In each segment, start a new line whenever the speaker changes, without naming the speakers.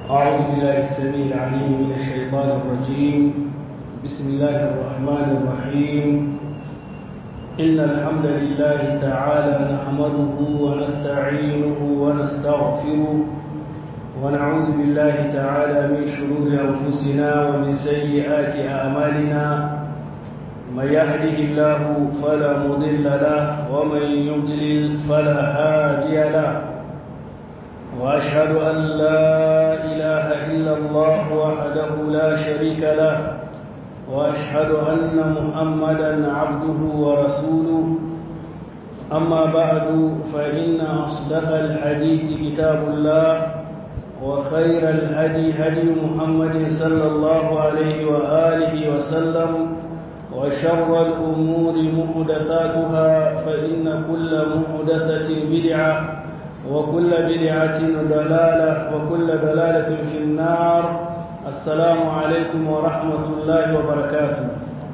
أعوذ بالله السميع العليم من الشيطان الرجيم بسم الله الرحمن الرحيم إن الحمد لله تعالى نحمده ونستعينه ونستغفره ونعوذ بالله تعالى من شرور أنفسنا ومن سيئات أعمالنا من يهده الله فلا مضل له ومن يضلل فلا هادي له وأشهد أن لا إله إلا الله وحده لا شريك له وأشهد أن محمدا عبده ورسوله أما بعد فإن أصدق الحديث كتاب الله وخير الهدي هدي محمد صلى الله عليه وآله وسلم وشر الأمور محدثاتها فإن كل محدثة بدعة وكل بدعة ضلالة وكل ضلالة في النار السلام عليكم ورحمة الله وبركاته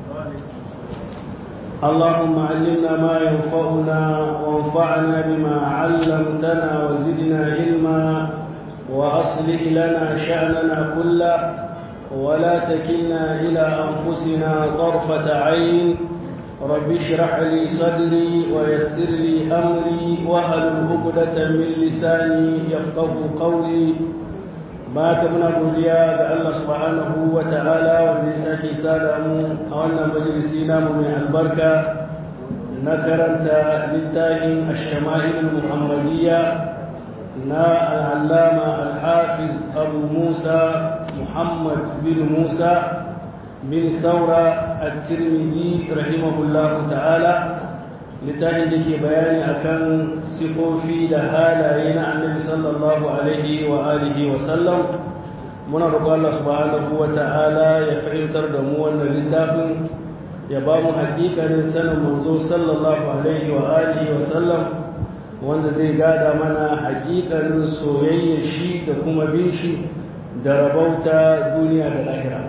اللهم علمنا ما ينفعنا وانفعنا بما علمتنا وزدنا علما وأصلح لنا شأننا كله ولا تكلنا إلى أنفسنا طرفة عين رب اشرح لي صدري ويسر لي أمري وهل عقدة من لساني يفقه قولي baka muna godiya ga Allah subhanahu wa ta'ala wanda ya sake sada mu a wannan majalisi namu mai albarka na karanta littafin ash-shama'il muhammadiyya na al-allama al-hafiz abu musa muhammad bin musa bin saura at-tirmidhi rahimahullahu ta'ala littafin da ke bayani akan sifofi da halaye na annabi sallallahu alaihi wa alihi wa sallam muna roƙon Allah subhanahu wa ta'ala ya fahimtar da mu wannan littafin ya ba mu haƙiƙanin sanin manzo sallallahu alaihi wa alihi wa sallam wanda zai gada mana haƙiƙanin soyayya shi da kuma bin shi da rabauta duniya da lahira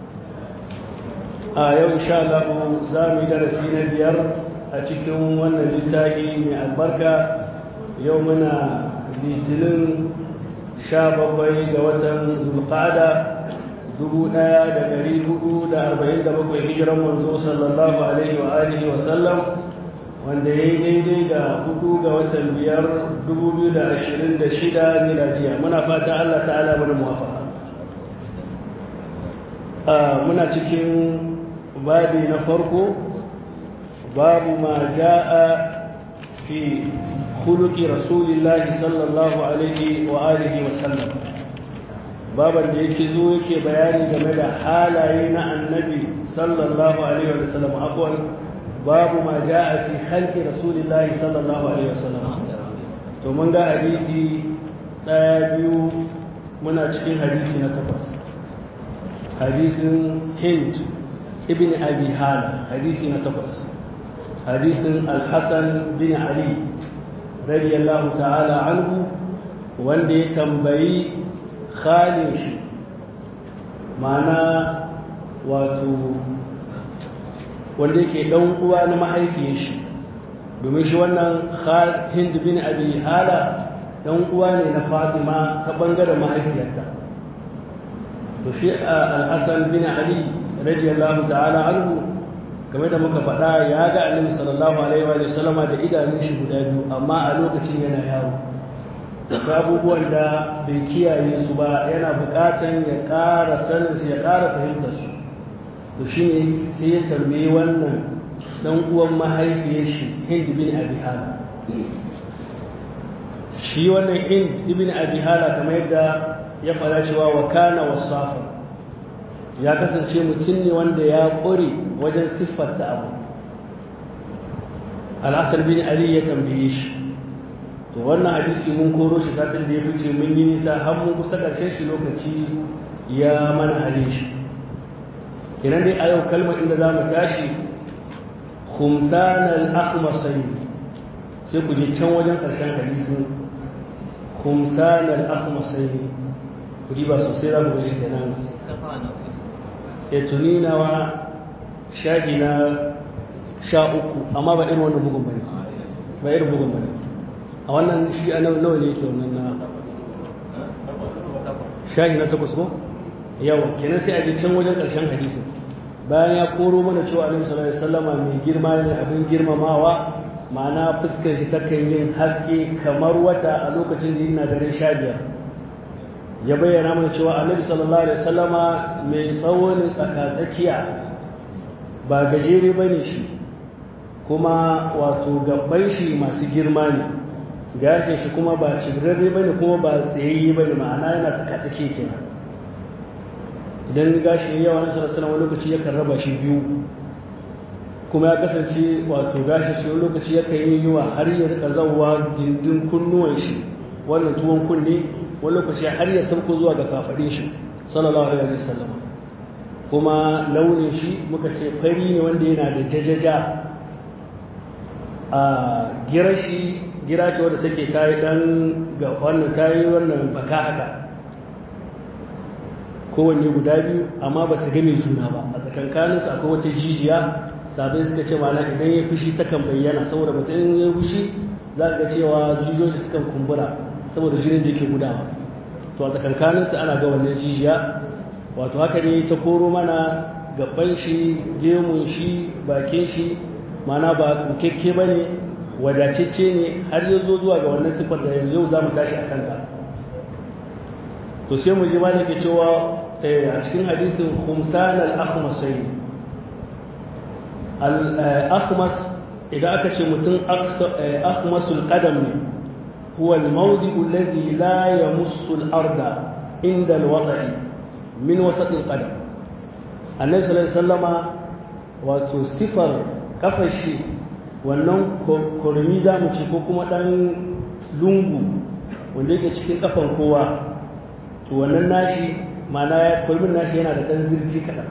a yau insha Allah za mu yi darasi na biyar a cikin wannan littafi mai albarka yau muna litinin sha bakwai ga watan zulqada dubu ɗaya da ɗari hudu da arba'in da bakwai hijiran manzo sallallahu alaihi wa alihi wa sallam wanda ya yi daidai da hudu ga watan biyar dubu biyu da ashirin da shida miladiya muna fata allah ta'ala mana muwafaka muna cikin babi na farko باب ما جاء في خلق رسول الله صلى الله عليه وآله وسلم بابا da yake zo yake bayani game da halaye na annabi sallallahu alaihi wa sallam afwan babu ma jaa fi khalqi rasulillahi sallallahu alaihi wa sallam to mun ga hadisi daya biyu muna cikin hadisi na takwas hadisin hind ibn abi hala hadisi na takwas hadisin alhassan bin ali radiyallahu ta'ala anhu wanda ya tambayi khalin shi mana wato wanda yake dan uwa na mahaifiyar shi domin shi wannan hind bin abi hala dan uwa ne na fatima ta bangaren mahaifiyarta to shi alhassan bin ali radiyallahu ta'ala anhu game da muka faɗa ya ga annabi sallallahu alaihi wa sallama da idanun shi guda biyu amma a lokacin yana yawo da abubuwan da bai kiyaye su ba yana buƙatan ya ƙara sanin su ya ƙara fahimta su to shine sai ya tambayi wannan dan uwan mahaifiyar shi Hind bin Abi Hala shi wannan Hind ibn Abi Hala kamar yadda ya fara cewa wa kana wasafa ya kasance mutum ne wanda ya ƙure wajen siffarta abu al'asar bin ali ya tambaye shi to wannan hadisi mun koro shi satin da ya fice mun yi nisa har mun kusa ƙarshen shi lokaci ya mana hale shi kenan dai a yau kalmar inda za mu tashi khumsan al-akhmasai sai ku je can wajen ƙarshen hadisin khumsan al-akhmasai ku ji ba sosai za mu ga shi kenan ya tuni nawa shaɗi na sha uku amma ba irin wannan bugun bane ba irin bugun bane a wannan shi a nawa ne yake wannan na shahi na takwas ko yawa kenan sai a je can wajen ƙarshen hadisin bayan ya koro mana cewa annabi sallallahu alaihi wasallama mai girma ne abin girmamawa ma'ana fuskar shi takan yin haske kamar wata a lokacin da yana dare sha biyar ya bayyana mana cewa annabi sallallahu alaihi wasallama mai tsawo ne tsakatsakiya ba gajere ba ne shi kuma wato gabban shi masu girma ne gashin shi kuma ba cibirarre ba ne kuma ba tsayayye ba ne ma'ana yana tsakatsaki kenan idan gashi yawa na sallallahu wani lokaci yakan raba shi biyu kuma ya kasance wato gashi shi wani lokaci yakan yi yiwa har ya rika zauwa gindin kunnuwan shi wannan tuwon kunne wani lokaci har ya sauko zuwa ga kafaɗin shi sallallahu alaihi wasallam kuma launin shi muka ce fari ne wanda yana da jajaja a gira shi gira ce wadda take tayi dan ga wannan tayi wannan baka haka kowanne guda biyu amma ba su game juna ba a tsakankaninsu akwai wata jijiya sabai suka ce mana idan ya fushi takan bayyana saboda mutum ya fushi za ka ga cewa jijiyoyi sukan kumbura saboda jinin da yake gudawa to a tsakankaninsu ana ga wannan jijiya wato haka ne ta koro mana gaban shi gemun shi bakin shi mana ba tsukekke ba ne wadatacce ne har ya zo zuwa ga wannan siffar da yau za mu tashi a kanta to sai mu ji ma ke cewa a cikin hadisin khumsan al-akhmasai al-akhmas idan aka ce mutum akhmasul qadam ne huwa al-mawdi'u alladhi la yamussu al-arda inda al-wada'i min wasat al-qadam annabi sallallahu alaihi wasallama wato sifar kafar shi wannan kurmi za mu ce ko kuma dan lungu wanda yake cikin kafan kowa to wannan nashi mana ya kulmin nashi yana da ɗan zurfi kaɗan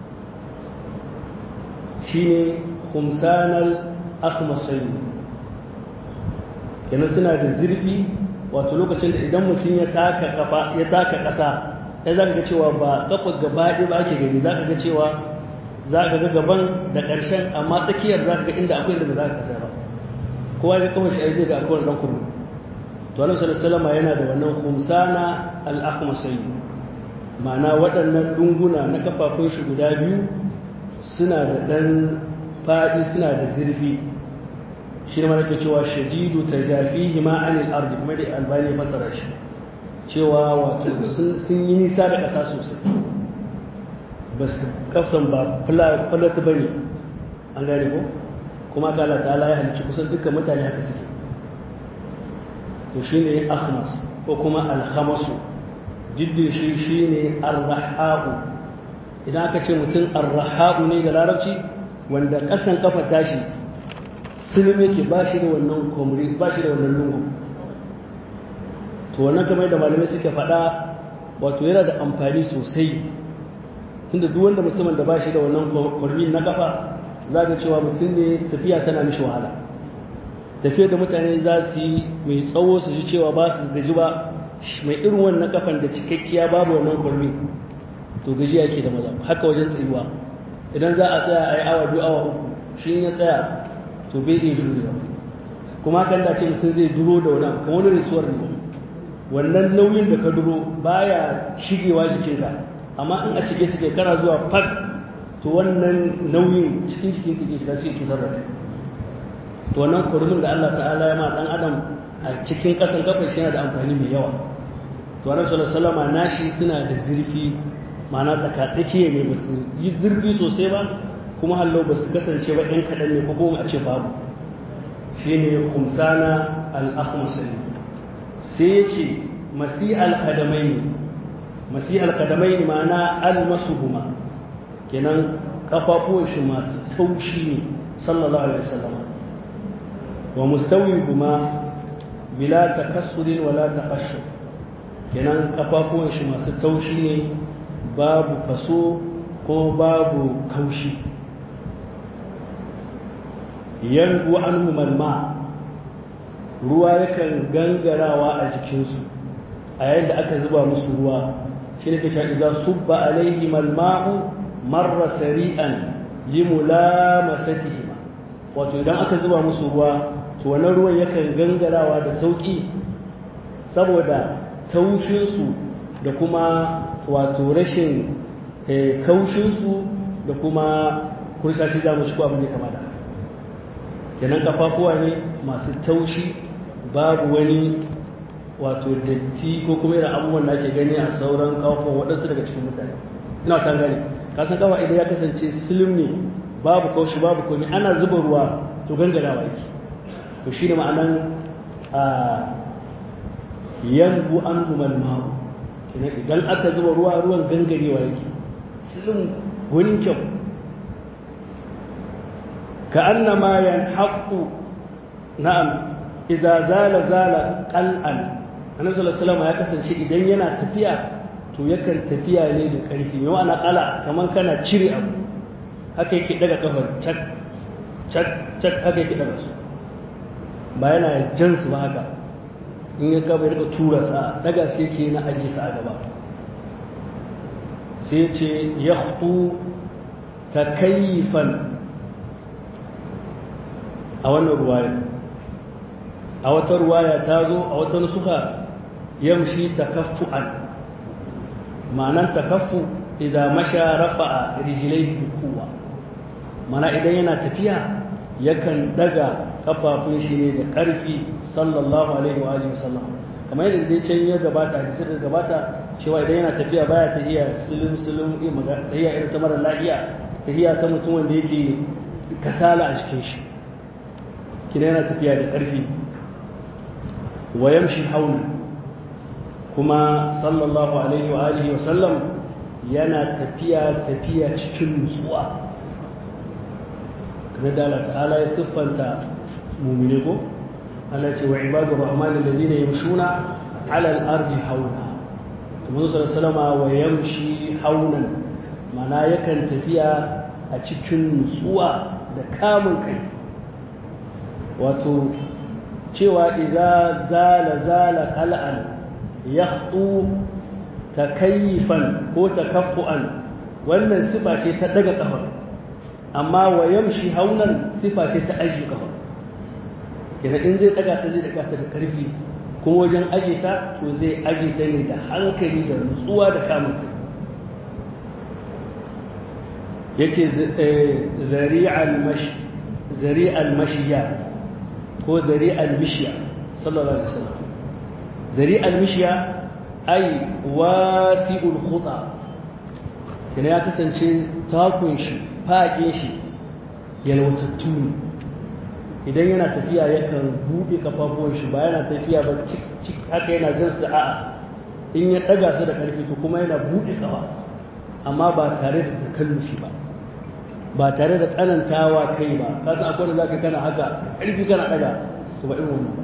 shi ne humsanar akhmasai kenan suna da zurfi wato lokacin da idan mutum ya taka kafa ya taka ƙasa ya za ka ga cewa ba kafa gaba ɗaya ba ake gani za ka ga cewa za ka ga gaban da ƙarshen amma tsakiyar za ka ga inda akwai inda ba za ka kasa ba kowa ya kawai shi zai ga akwai ɗan kurmi to alaihi sallallahu yana da wannan humsana al-akhmasai ma'ana waɗannan ɗunguna na kafafun shi guda biyu suna da ɗan faɗi suna da zurfi shi ne mana ke cewa shadidu ta jafi hima anil ardi kuma da albani fasara shi cewa wato sun yi nisa da ƙasa sosai ba su kafsan ba falata ba ne an gane ko kuma ka Allah ta'ala ya halicci kusan dukkan mutane haka suke to shi ne ahmas ko kuma alhamasu jiddin shi shi ne arraha'u idan aka ce mutum arraha'u ne da larabci wanda ƙasan kafa tashi sulmi yake ba shi da wannan komri ba shi da wannan lungu to wannan kamar da malamai suka faɗa wato yana da amfani sosai tunda duk wanda mutumin da ba shi da wannan komri na kafa za ga cewa mutum ne tafiya tana mishi wahala tafiya da mutane za su yi mai tsawo su ji cewa ba su gaji ba mai irin wannan kafan da cikakkiya babu wannan kurmi to gaji yake da maza haka wajen tsayuwa idan za a tsaya a yi awa biyu awa uku shi ya tsaya to bai iya jurewa kuma kan da ce mutum zai duro da wani abu kamar wani risuwar ne wannan nauyin da ka duro baya shigewa jikinka amma in a cike suke kana zuwa fat to wannan nauyin cikin cikin kake shiga sai cutar da kai to wannan kurmin da Allah ta'ala ya ma dan adam a cikin kasan kafar shi yana da amfani mai yawa to annabi sallallahu alaihi wasallam nashi suna da zurfi ma'ana tsakatsakiye ne ba su yi zurfi sosai ba kuma hallo ba su kasance ba ɗan kaɗan ne ko kuma a ce babu shi ne khumsana al-akhmasani sai ya ce masi al-kadamai ne masi al-kadamai ne ma'ana al-masuhuma kenan kafafuwan shi masu taushi ne sallallahu alaihi wasallam wa mustawi kuma bila takassurin wala taqashshur kenan kafafuwan shi masu taushi ne babu faso ko babu kaushi yanzu an malma ruwa yakan gangarawa a jikinsu a yayin da aka zuba musu ruwa shi ne kashe idan subba alaihi malma'u marra sari'an limulamasatihi wato idan aka zuba musu ruwa to wannan ruwan yakan gangarawa da sauki saboda taushinsu da kuma wato rashin kaushinsu da kuma kursashi za mu ci ko abin da kama da kenan kafafuwa ne masu taushi babu wani wato datti ko kuma irin abubuwan da ake gani a sauran kafafuwan waɗansu daga cikin mutane ina ta gani kasan kafa idan ya kasance silim ne babu kaushi babu komi ana zuba ruwa to gangarawa yake to shi ne ma'anan a yanbu an humal ma'u kenan idan aka zuba ruwa ruwan gangarewa yake silim gwanin kyau ka annama yanhaqu na'am idza zala zala qal'an annabi sallallahu alaihi ya kasance idan yana tafiya to yakan tafiya ne da ƙarfi mai ma'ana qala kaman kana cire abu haka yake daga kafar cak cak cak haka yake daga su ba yana jan su ba haka in ya gaba ya rika tura sa daga sai yake na aji sa a gaba sai ce yakhtu takayyifan a wannan ruwaya a wata ruwaya ta zo a wata nusuka yamshi takaffu'an ma'anan takaffu idan masha rafa'a rijlaihi bi quwwa mana idan yana tafiya yakan daga kafafun shi ne da ƙarfi sallallahu alaihi wa alihi wasallam kamar yadda dai can ya gabata hadisi da gabata cewa idan yana tafiya baya tafiya silim silim tafiya irin ta mara lafiya tafiya ta mutum wanda yake kasala a cikin shi kina yana tafiya da ƙarfi wa yamshi hauna kuma sallallahu alaihi wa alihi wasallam yana tafiya tafiya cikin nutsuwa kamar da Allah ta'ala ya siffanta mumine ko Allah ce wa ibadu rahman alladhina yamshuna ala al-ardi hauna kuma sallallahu alaihi wa yamshi haunan mana yakan tafiya a cikin nutsuwa da kamun kai wato cewa idza zala zala qal'an yakhtu takayyifan ko takaffuan wannan sifa ce ta daga kafa amma wa yamshi haunan sifa ce ta aji kafa kenan in zai daga ta zai daga ta da karfi kuma wajen aje ta to zai aje ta ne da hankali da nutsuwa da kamun kai yace zari'al mashi zari'al mashiya ko zari'al mishiya sallallahu alaihi wasallam zari'al mishiya ai wasi'ul khuta kina ya kasance takun shi faƙin shi yalwatattu ne idan yana tafiya yakan buɗe kafafuwan shi ba yana tafiya ba cik haka yana jan su a'a in ya ɗaga su da ƙarfi to kuma yana buɗe ƙafa amma ba tare da takallufi ba ba tare da tsanantawa kai ba ka san akwai da zaka kana haka ƙarfi kana ɗaga to ba irin wannan ba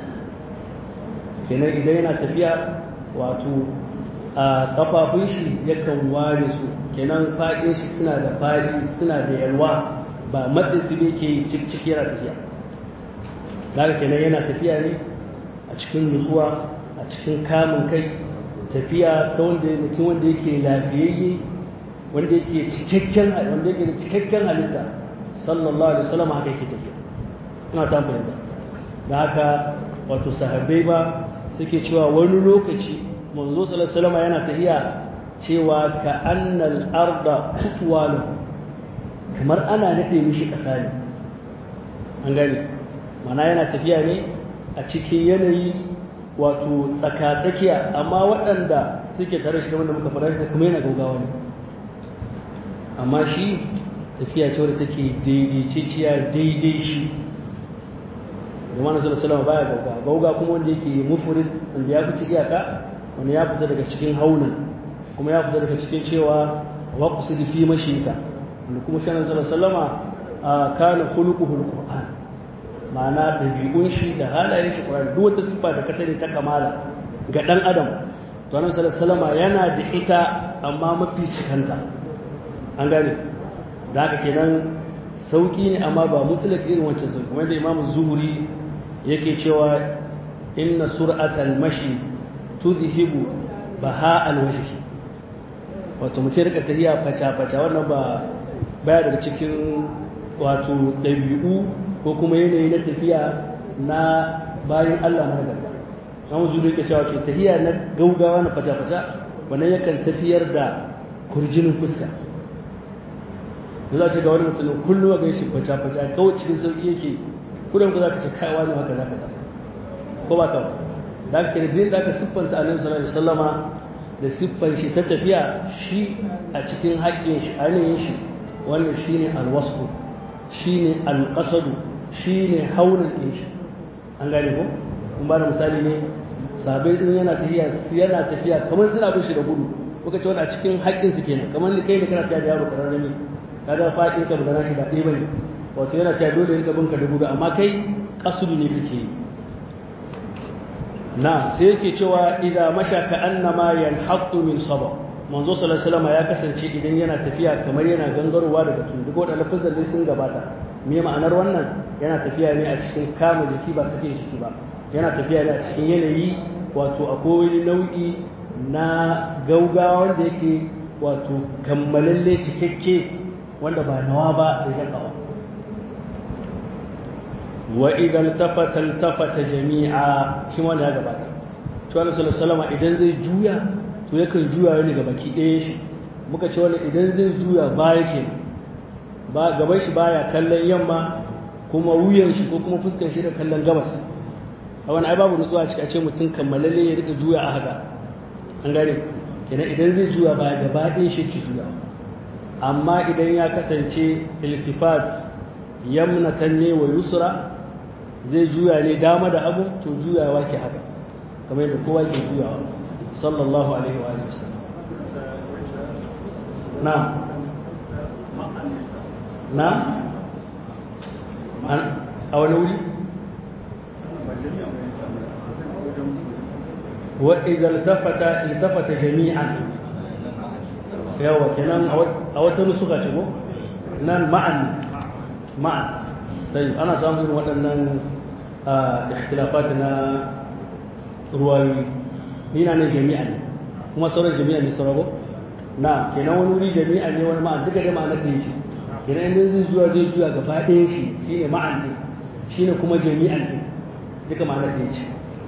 kenan idan yana tafiya wato a kafafun shi yakan ware su kenan faɗin shi suna da faɗi suna da yalwa ba matsin su ne ke cik yana tafiya daga kenan yana tafiya ne a cikin nutsuwa a cikin kamun kai tafiya ta wanda mutum wanda yake lafiyayye wanda yake cikakken wanda yake da cikakken halitta sallallahu alaihi wasallam haka yake tafiya ina ta fahimta da haka wato sahabbai ba suke cewa wani lokaci manzo sallallahu alaihi wasallam yana tafiya cewa ka annal arda tutwalu kamar ana nade mishi kasa ne an gane mana yana tafiya ne a cikin yanayi wato tsakatsakiya amma waɗanda suke tare shi kamar da muka fara shi kuma yana gaugawa ne amma shi tafiya ce wadda take daidaiciya daidai shi da mana sallallahu alaihi baya gauga gauga kuma wanda yake mufrid wanda ya fice iyaka wanda ya fita daga cikin haunan kuma ya fita daga cikin cewa waqsid fi mashika wanda kuma shi sallallahu alaihi wasallama kana khuluquhu alquran ma'ana dabi'un shi da halayen shi Qur'ani duk wata sifa da ka sani ta kamala ga dan adam to annabi sallallahu alaihi wasallama yana da ita amma mafi cikanta an gane da haka kenan sauki ne amma ba mutlaq irin wancan sauki kamar da Imam Zuhri yake cewa inna sur'atal mashi tudhibu baha alwajhi wato mu ce rika tafiya faca faca wannan ba baya daga cikin wato dabi'u ko kuma yanayi na tafiya na bayan Allah na gaba Imam Zuhri yake cewa ce tafiya na gaugawa na faca faca wannan yakan tafiyar da kurjinin fuska da za ce ga wani mutum kullum ga shi faca-faca kawai cikin sauki yake kudin ku za ka ce kaiwa ne haka za ka ko ba kawai da aka kira din da aka siffanta annabi sallallahu alaihi wasallama da siffan shi ta tafiya shi a cikin haƙƙin shi ainihin shi wannan shine alwasu shine alqasadu shine haunin din shi an gane ko kun ba da misali ne sabai din yana tafiya yana tafiya kamar suna bin shi da gudu kuka ce wani a cikin haƙƙin su kenan kamar ni kai da kana tafiya da yaro kararrami kaga faɗin ka da shi da ɗaya bane wato yana cewa dole rika bin ka da gudu amma kai kasudu ne kake yi na sai yake cewa idan masha ka annama yanhaqu min saba manzo sallallahu alaihi wasallam ya kasance idan yana tafiya kamar yana gangarowa daga tun duk wadannan lafazan dai sun gabata me ma'anar wannan yana tafiya ne a cikin kama jiki ba sake jiki ba yana tafiya ne a cikin yanayi wato akwai wani nau'i na gaugawa wanda yake wato kammalalle cikakke wanda ba nawa ba da shakawa wa idan tafata tafata jami'a shi wanda ya gabata to Allah sallallahu alaihi idan zai juya to yakan juya ne ga baki ɗaya shi muka ce wani idan zai juya baya ke ba gaban shi baya kallon yamma kuma wuyan shi ko kuma fuskar shi da kallon gabas a wani ai babu nutsuwa cikin a ce mutum kammalalle ya rika juya a haka an gane kenan idan zai juya baya gaba ɗaya shi ke juya amma idan ya kasance iltifat yamnatan ne wa yusra zai juya ne dama da abu to juyawa ke haka kamar yadda kowa ke juyawa sallallahu alaihi wa alihi wasallam na na a wani wuri wa idan iltafata iltafata jami'an yawa kenan a wata nusuka ce ko nan ma'an ma'an sai ana samun irin waɗannan ikhtilafat na ruwayoyi ni na ne jami'a ne kuma sauran jami'a ne sauraro na kenan wani wuri jami'a ne wani ma'an duka da ma'ana ɗaya ce kenan inda zai zuwa zai zuwa gaba ɗaya shi shine ma'an ne shine kuma jami'an ne duka ma'ana ɗaya ce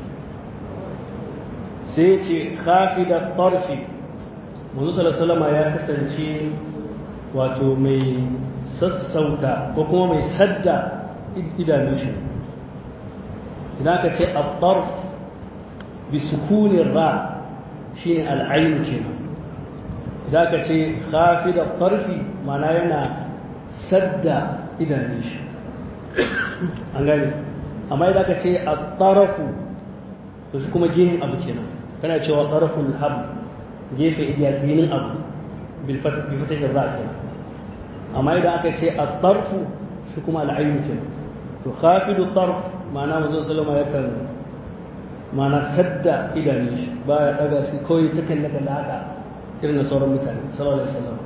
sai ce khafida tarfi manzo sallallahu ya kasance wato mai sassauta ko kuma mai sadda idanun shi idan ka ce abbar bi sukunin ra shi ne al'ainu kenan idan ka ce hafi da ƙarfi mana yana sadda idanun shi an gani amma idan ka ce a ƙarafu to shi kuma gehen abu kenan kana cewa ƙarafun habu gefe idiyatinin abu bilfatahin ra kenan amma idan aka ce a tarfu shi kuma al'ayyun ke to khafidu tarf ma'ana manzon sallama yakan ma'ana sadda idanun shi ba ya daga shi kawai ta kalle kalle haka irin sauran mutane sallallahu alaihi wasallam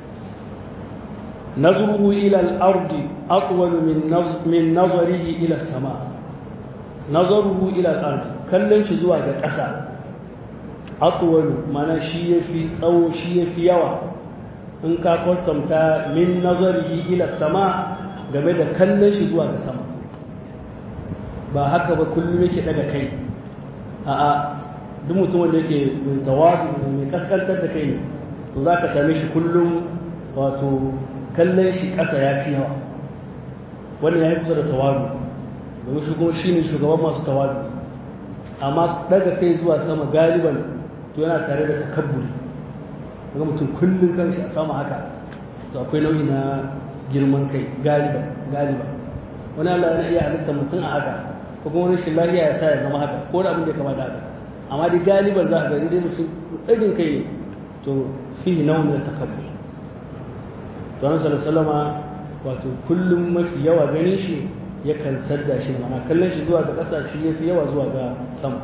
nazruhu ila al-ard atwal min min nazarihi ila as-sama nazaruhu ila al-ard kallon shi zuwa ga ƙasa atwal ma'ana shi yafi tsawo shi yafi yawa in ka kwatanta min nazarihi ila sama game da kallon shi zuwa ga sama ba haka ba kullum yake daga kai a'a duk mutumin da yake mai tawadu mai kaskantar da kai ne to za ka same shi kullum wato kallon shi ƙasa ya fi yawa wannan ya yi kusa da tawadu domin shi kuma shi ne shugaban masu tawadu amma daga kai zuwa sama galiban to yana tare da takabburi ga mutum kullum kanshi a sama haka to akwai nau'i na girman kai galiba galiba wani Allah yana iya halitta mutum a haka ko kuma wani lafiya ya sa ya zama haka ko da abin da ya kamata haka amma dai galiban za a gani dai mutum ɗagin kai ne to fihi nau'in da takabbur to nan sallallahu wato kullum mafi yawa ganin shi yakan sadda shi mana kallon shi zuwa ga ƙasa shi yafi yawa zuwa ga sama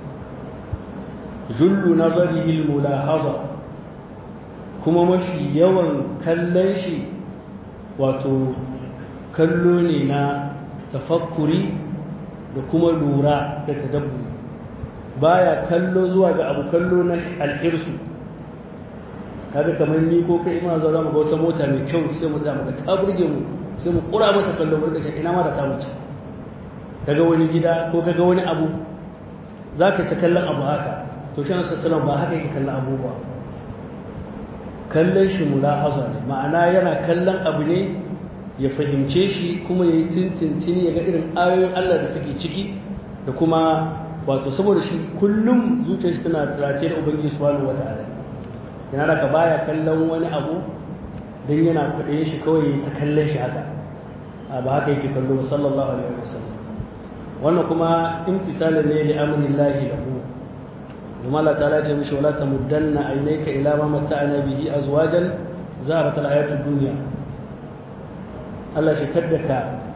jullu nazarihi al-mulahaza kuma mafi yawan kallon shi wato kallo ne na tafakkuri da kuma lura da tadabburi baya kallo zuwa ga abu kallo na alhirsu kaga kamar ni ko kai ina zo zamu ga wata mota mai kyau sai mu tsaya maka ta burge mu sai mu kura mata kallo mu rika ina ma da ta wuce kaga wani gida ko kaga wani abu zaka ta kallon abu haka to shi sallallahu ba haka yake kallon abubuwa kallon shi mulahaza ne ma'ana yana kallon abu ne ya fahimce shi kuma ya yi tintintini ya ga irin ayoyin Allah da suke ciki da kuma wato saboda shi kullum zuciyar shi tana tsirace da ubangiji subhanahu wata'ala yana da ka baya kallon wani abu don yana kuɗe shi kawai ta kallon shi haka a ba haka yake kallo sallallahu alaihi wasallam wannan kuma imtisalin ne li amrillahi lahu kuma Allah ta'ala ce mishi wala tamuddanna aynaka ila ma matta'ana bihi azwajan zaharat al-hayatud dunya Allah shi kadda ka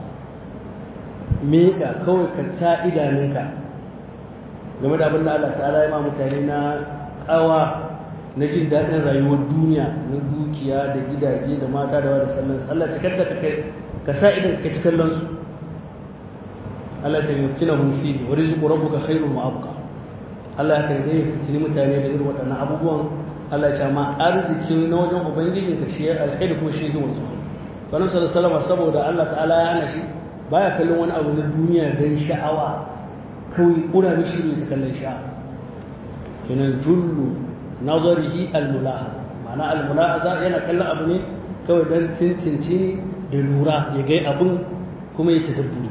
meka kawai ka sa idanunka game da abin da Allah ta'ala ya ma mutane na kawa na jin daɗin rayuwar duniya na dukiya da gidaje da mata da wada sallan su Allah cikar da ka sa idan ka ci kallon su Allah ce mai fitina hun fi wa rizqu rabbuka khairun wa abqa Allah ya karbe ya fitini mutane da irin waɗannan abubuwan Allah ya ce ma arziki na wajen ubangijin ka shi alkhairi ko shi wanzu Kanu sallallahu alaihi saboda Allah ta'ala ya hana shi baya kallon wani abu na duniya dan sha'awa kawai kuna mishi ne ta kallon sha'a kenan jullu nazarihi almulaha ma'ana almulahaza yana kallon abu ne kawai don tintinci da lura ya gai abin kuma ya tadabburi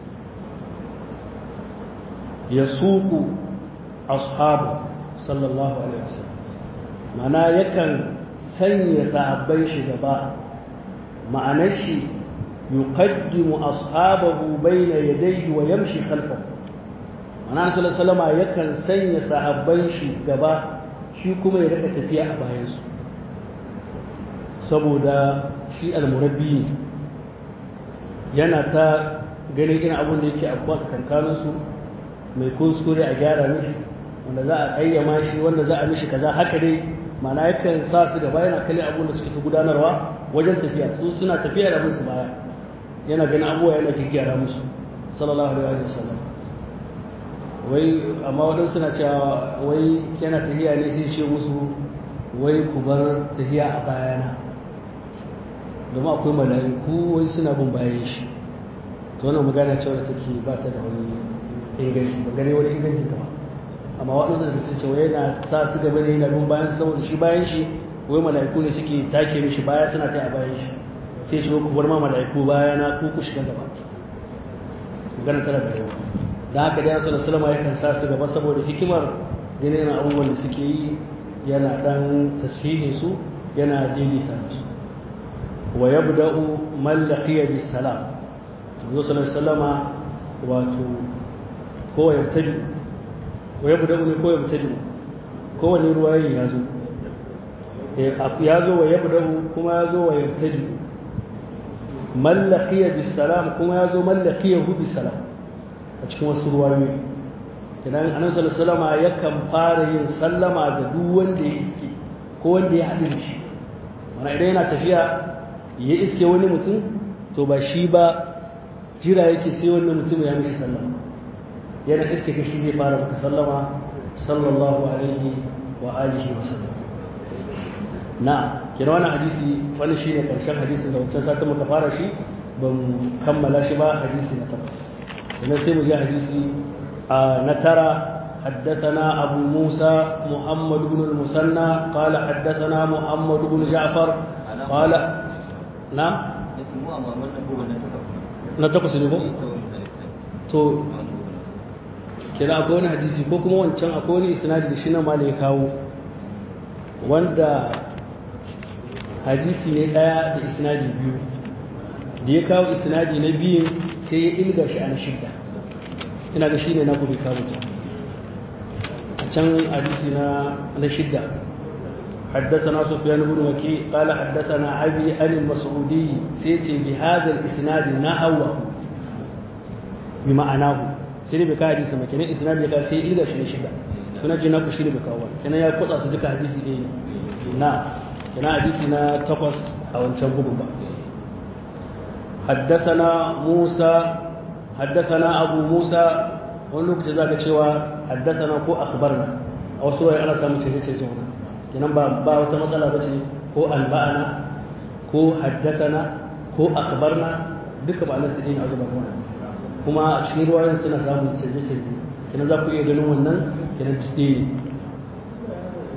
ya suku ashabu sallallahu alaihi wasallam ma'ana yakan sanya sahabbai shi gaba ma'anar shi yuqaddimu ashabahu bayna yadayhi wa yamshi khalfahu ma'ana sallallahu alaihi yakan sanya sahabbai shi gaba shi kuma ya rika tafiya a bayansu saboda shi almurabbi ne yana ta ganin irin abin da yake abuwa tsakankaninsu mai kuskure a gyara mishi wanda za a ƙayyama shi wanda za a mishi kaza haka dai mana yakan sa su gaba yana kalli abin da suke ta gudanarwa wajen tafiya su suna tafiya da musu baya yana ganin abubuwa yana gyaggyara musu sallallahu alaihi wa sallam wai amma waɗansu suna cewa wai yana tafiya ne sai ce musu wai ku bar tafiya a bayana domin akwai mala'iku wai suna bin bayan shi to wannan magana cewa da take ba ta da wani inganci ba gane wani inganci ta ba amma waɗansu da sun ce wai yana sa su gaba ne yana bin bayan saboda shi bayan shi wai mala'iku ne suke take mishi baya suna ta a bayan shi sai ce ku bar ma mala'iku bayana ku ku shiga gaba magana tana da yawa da haka dai sallallahu alaihi wasallam yakan sa su gaba saboda hikimar ganin abubuwan da suke yi yana dan tasfihin su yana daidaita musu wa yabda'u man laqiya bis salam Manzo sallallahu alaihi wasallama wato ko yartaju wa yabda'u ne ko yartaju ko wani ruwayin ya zo ya zo wa yabda'u kuma ya zo wa yartaju man laqiya bis salam kuma ya zo man laqiyahu bis salam a cikin wasu ruwayoyi idan annabi sallallahu alaihi yakan fara yin sallama ga duk wanda ya iske ko wanda ya haɗu da shi mana idan yana tafiya ya iske wani mutum to ba shi ba jira yake sai wani mutum ya mishi sallama yana iske ka shi zai fara maka sallama sallallahu alaihi wa alihi wa sallam na kira wani hadisi wani shi ne ƙarshen hadisin da wancan satin muka fara shi ban kammala shi ba hadisi na takwas idan sai mu je hadisi na tara حدثنا أبو موسى محمد بن المثنى قال حدثنا محمد بن جعفر قال نعم نتقص نبو تو kira akwai wani hadisi ko kuma wancan akwai wani isnadi da shi na mala ya kawo wanda hadisi ne daya da isnadi biyu da ya kawo isnadi na biyun sai ya ilga shi a na shidda ina ga shi ne na gobe kawo ta a can hadisi na na shidda حدثنا سفيان بن وكيع قال حدثنا أبي عن المسعودي سيتي بهذا الإسناد نحوه بمعناه سيدي بكا حديث ما كان إسناد لك سي إلى شيء شدة كنا جنا كشري بكا وان كنا يا قطع صدق حديث إيه نا كنا حديثنا تقص أو نشبه بقى حدثنا موسى حدثنا أبو موسى wani lokaci za ka cewa haddasana ko akhbarna a wasu wani ana samun cece-cece wani kenan ba ba wata matsala ba ce ko alba'ana ko haddasana ko akhbarna duka ba na sidin azuba ko hadisi kuma a cikin ruwayen suna samun cece-cece kenan za ku iya ganin wannan kenan jide ne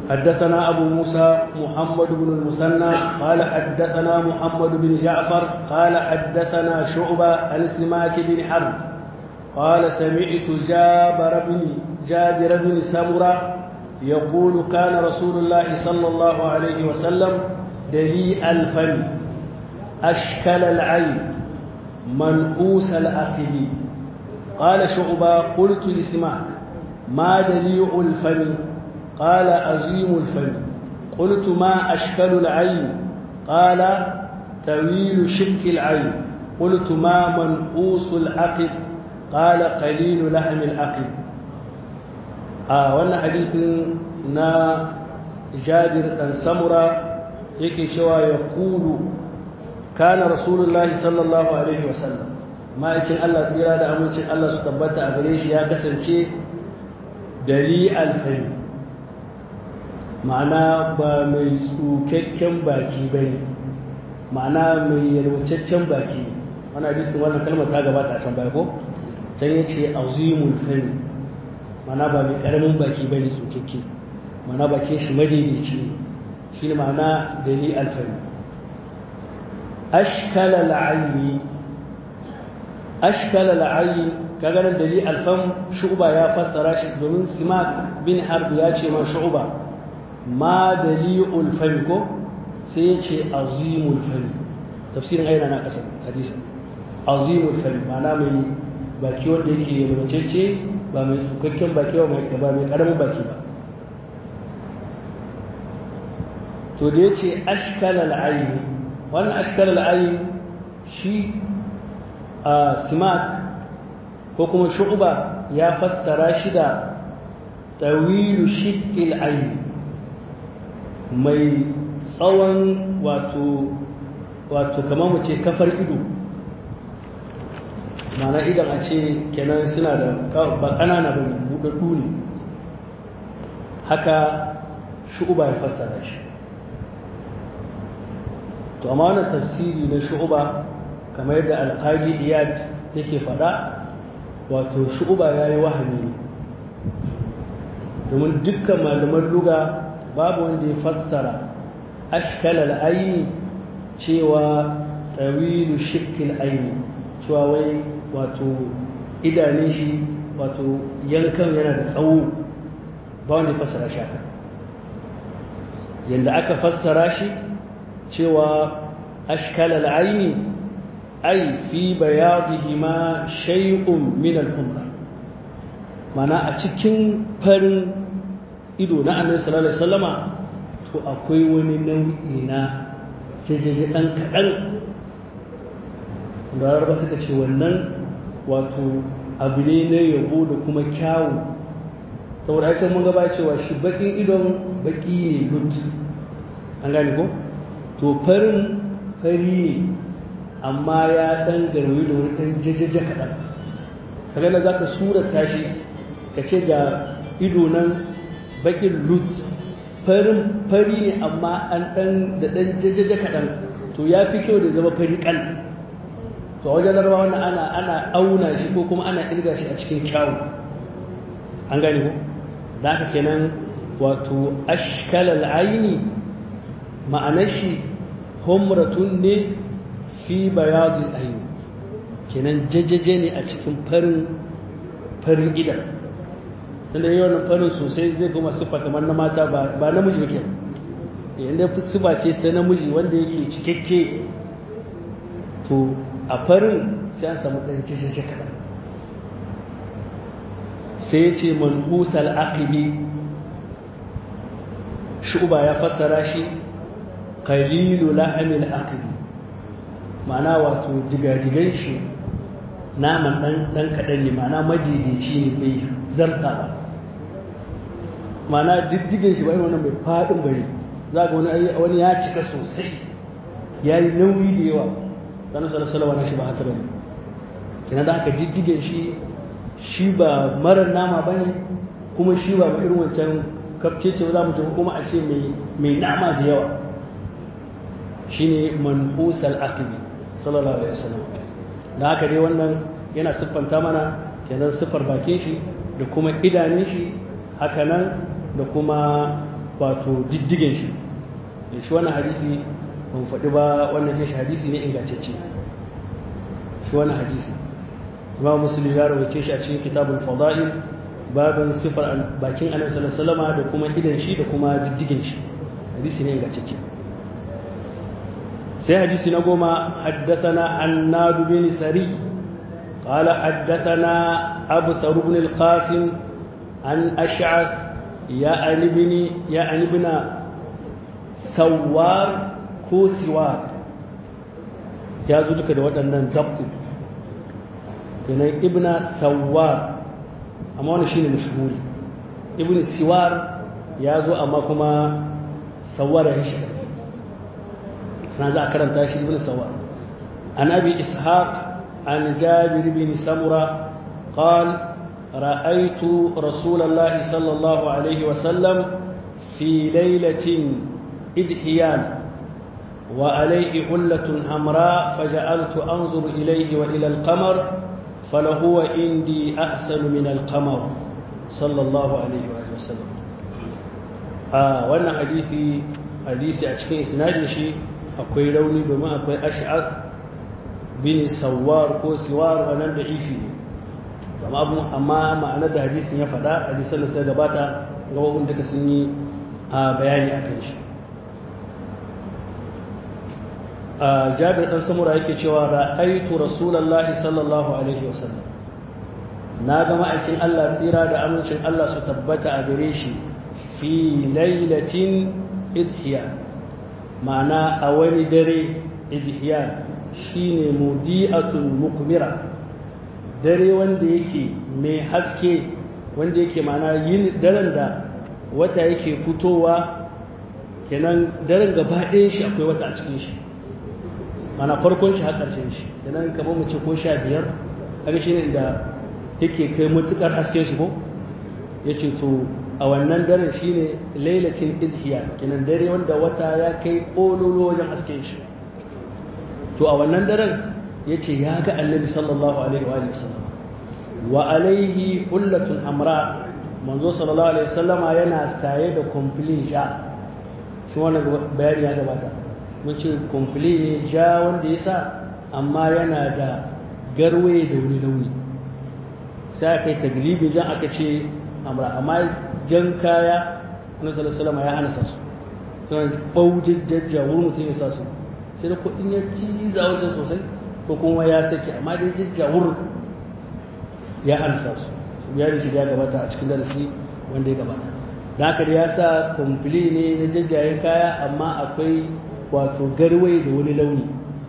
حدثنا أبو موسى محمد بن المثنى قال حدثنا محمد بن جعفر قال حدثنا شعبة عن سماك بن حرب قال سمعت جابر بن جابر بن سمرة يقول كان رسول الله صلى الله عليه وسلم دليء الفم أشكل العين منحوس الأقل قال شعبة قلت لسماك ما دليء الفم قال عظيم الفم قلت ما أشكل العين قال طويل شك العين قلت ما منحوس العقب قال قليل لحم العقب آه وانا حديث نا جابر بن سمرة yake cewa ya kulu kana rasulullahi sallallahu alaihi wasallam ma'aikin Allah tsira da amincin Allah su tabbata a gare shi ya kasance dali alfani ma'ana ba mai tsukakken baki ba ne ma'ana mai yalwacaccen baki ne wani hadisun wannan kalmar ta gabata a can baya ko sai ya ce azimul fani ma'ana ba mai karamin baki ba ne tsukakke ma'ana bakin shi madaidaici ne shi ne ma'ana dali alfani ashkala la'ayi ashkala la'ayi kaganar dali alfan shu'ba ya fassara shi domin simak bin harb ya ce ma shu'ba ma dali'ul fami ko sai ya ce azimul fami tafsirin aina na kasar hadisa azimul fami ma'ana mai baki wanda yake yalwacece ba mai tsukakken baki ba mai karamin baki ba to da ya ce ashkalal ayi wannan ashkalal ayi shi a simak ko kuma shu'ba ya fassara shi da tawilu shiqqil ayi mai tsawon wato wato kamar mu ce kafar ido mana idan a ce kenan suna da ba ƙanana ba buɗaɗɗu ne haka shu'uba ya fassara shi to amma wannan tafsiri na shu'uba kamar yadda alƙagi iyad yake faɗa wato shu'uba ya yi wahami ne domin dukkan malaman luga babu wanda ya fassara ashkalal aini cewa tawilu shikil aini cewa wai wato idanun shi wato yankan yana da tsawo ba wanda ya fassara shi haka yadda aka fassara shi cewa ashkalal aini ai fi bayadihi ma shay'un min al-humra mana a cikin farin ido na annabi sallallahu alaihi wasallama to akwai wani nau'i na jejeje dan kadan da ba suka ce wannan wato abu ne na yabo da kuma kyawu saboda ai mun gaba cewa shi bakin idon baki ne lut an gane ko to farin fari ne amma ya dan garwayi da wani dan jejeje kadan kaga da zaka surata shi ka ce ga ido nan bakin lut farin fari ne amma an dan da dan jajaja kaɗan to ya fi kyau da zama fari kal to a wajen larba wannan ana ana auna shi ko kuma ana irga shi a cikin kyawu an gane ko da haka kenan wato ashkalal aini ma'anar shi humratun ne fi bayadul aini kenan jajaje ne a cikin farin farin idan tunda yi wannan farin sosai zai kuma siffa kamar na mata ba namiji yake yadda siffa ce ta namiji wanda yake cikakke to a farin sai an samu ɗan kishin kaɗan sai ya ce manhusal aqibi shuba ya fassara shi qalilu lahamil aqibi ma'ana wato digadigan shi naman ɗan kaɗan ne ma'ana madaidaici ne bai zarta ba ma'ana diddigen shi ba yi wannan mai faɗin bari za ga wani ya cika sosai ya yi nauyi da yawa ɗan salasalawa na shi ba haka bane kina da haka diddigen shi shi ba marar nama ba ne kuma shi ba irin wancan kafcece za mu kuma a ce mai nama da yawa shine manhusal akibi sallallahu alaihi wasallam da haka dai wannan yana siffanta mana kenan siffar bakin shi da kuma idanun shi haka nan da kuma wato diddigen shi shi wannan hadisi ban faɗi ba wannan shi hadisi ne ingantacce shi wannan hadisi imam muslim ya rawace shi a cikin kitabul fada'il babin sifar bakin annabi sallallahu alaihi da kuma idan shi da kuma diddigen shi hadisi ne ingantacce sai hadisi na goma haddathana hannad bin sari قال حدثنا أبثر بن القاسم عن أشعث يعني ابن يعني ابن سوار ko siwar ya zo duka da waɗannan dabtu kenan ibna sawar amma wani shine mashhuri ibn siwar ya zo amma kuma sawar ya shi kana za a karanta shi ibn sawar an abi ishaq an jabir bin samura قال رأيت رسول الله صلى الله عليه وسلم في ليلة إدحيان وعليه حلة حمراء فجعلت أنظر إليه وإلى القمر فلهو عندي أحسن من القمر صلى الله عليه وآله وسلم آه وانا حديثي حديثي أشكي إسناد شيء أكوي لوني بما أكوي أشعث بن سوار كو سوار وانا ضعيفي amma abu amma ma'anar da hadisin ya faɗa hadisan da sai gabata gababun duka sun yi bayani akan shi jabir ɗan samura yake cewa ra'aitu rasulallahi sallallahu alaihi wasallam na ga ma'aikin Allah tsira da amincin Allah su tabbata a gare shi fi lailatin idhiya ma'ana a wani dare idhiya shine mudi'atul mukmira dare wanda yake mai haske wanda yake ma'ana yin daren da wata yake fitowa kenan daren gaba ɗayan shi akwai wata a cikin shi mana farkon shi har ƙarshen shi kenan kamar mu ce ko sha biyar haka shi ne da yake kai matuƙar hasken shi ko ya ce to a wannan daren shi ne lailatin idhiya kenan dare wanda wata ya kai ƙololo wajen hasken shi to a wannan daren ya ce ya ga annabi sallallahu alaihi wa sallam wa alaihi hullatun hamra manzo sallallahu alaihi wasallama yana saye da kumfilin sha shi wannan bayani ya gabata mun ce kumfili ne ja wanda ya sa amma yana da garwaye da wani launi sai aka yi taglibi jan aka ce amra amma jan kaya na salasalama ya hana sasu suna ɓaujin jajja wurin mutum ya sa su sai da kuɗin ya ciza wajen sosai ko kuma ya sake amma dai jajja wurin ya hana sasu ya da shiga gabata a cikin darasi wanda ya gabata da haka da ya sa kumfili ne na jajjayen kaya amma akwai wato garwai da wani launi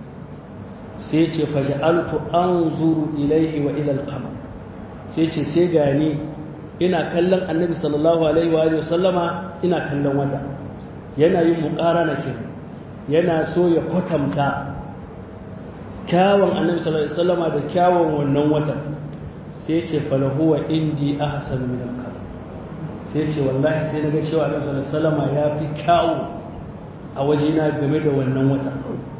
sai ce faja'altu anzuru ilaihi wa ila al-qamar sai ce sai gani ina kallon annabi sallallahu alaihi wa sallama ina kallon wata yana yin muqarana ke yana so ya kwatanta kyawun annabi sallallahu alaihi wasallama da kyawun wannan wata sai ce falahu wa indi ahsanu min al-qamar sai ce wallahi sai naga cewa annabi sallallahu alaihi wasallama ya fi kyawu a wajena game da wannan wata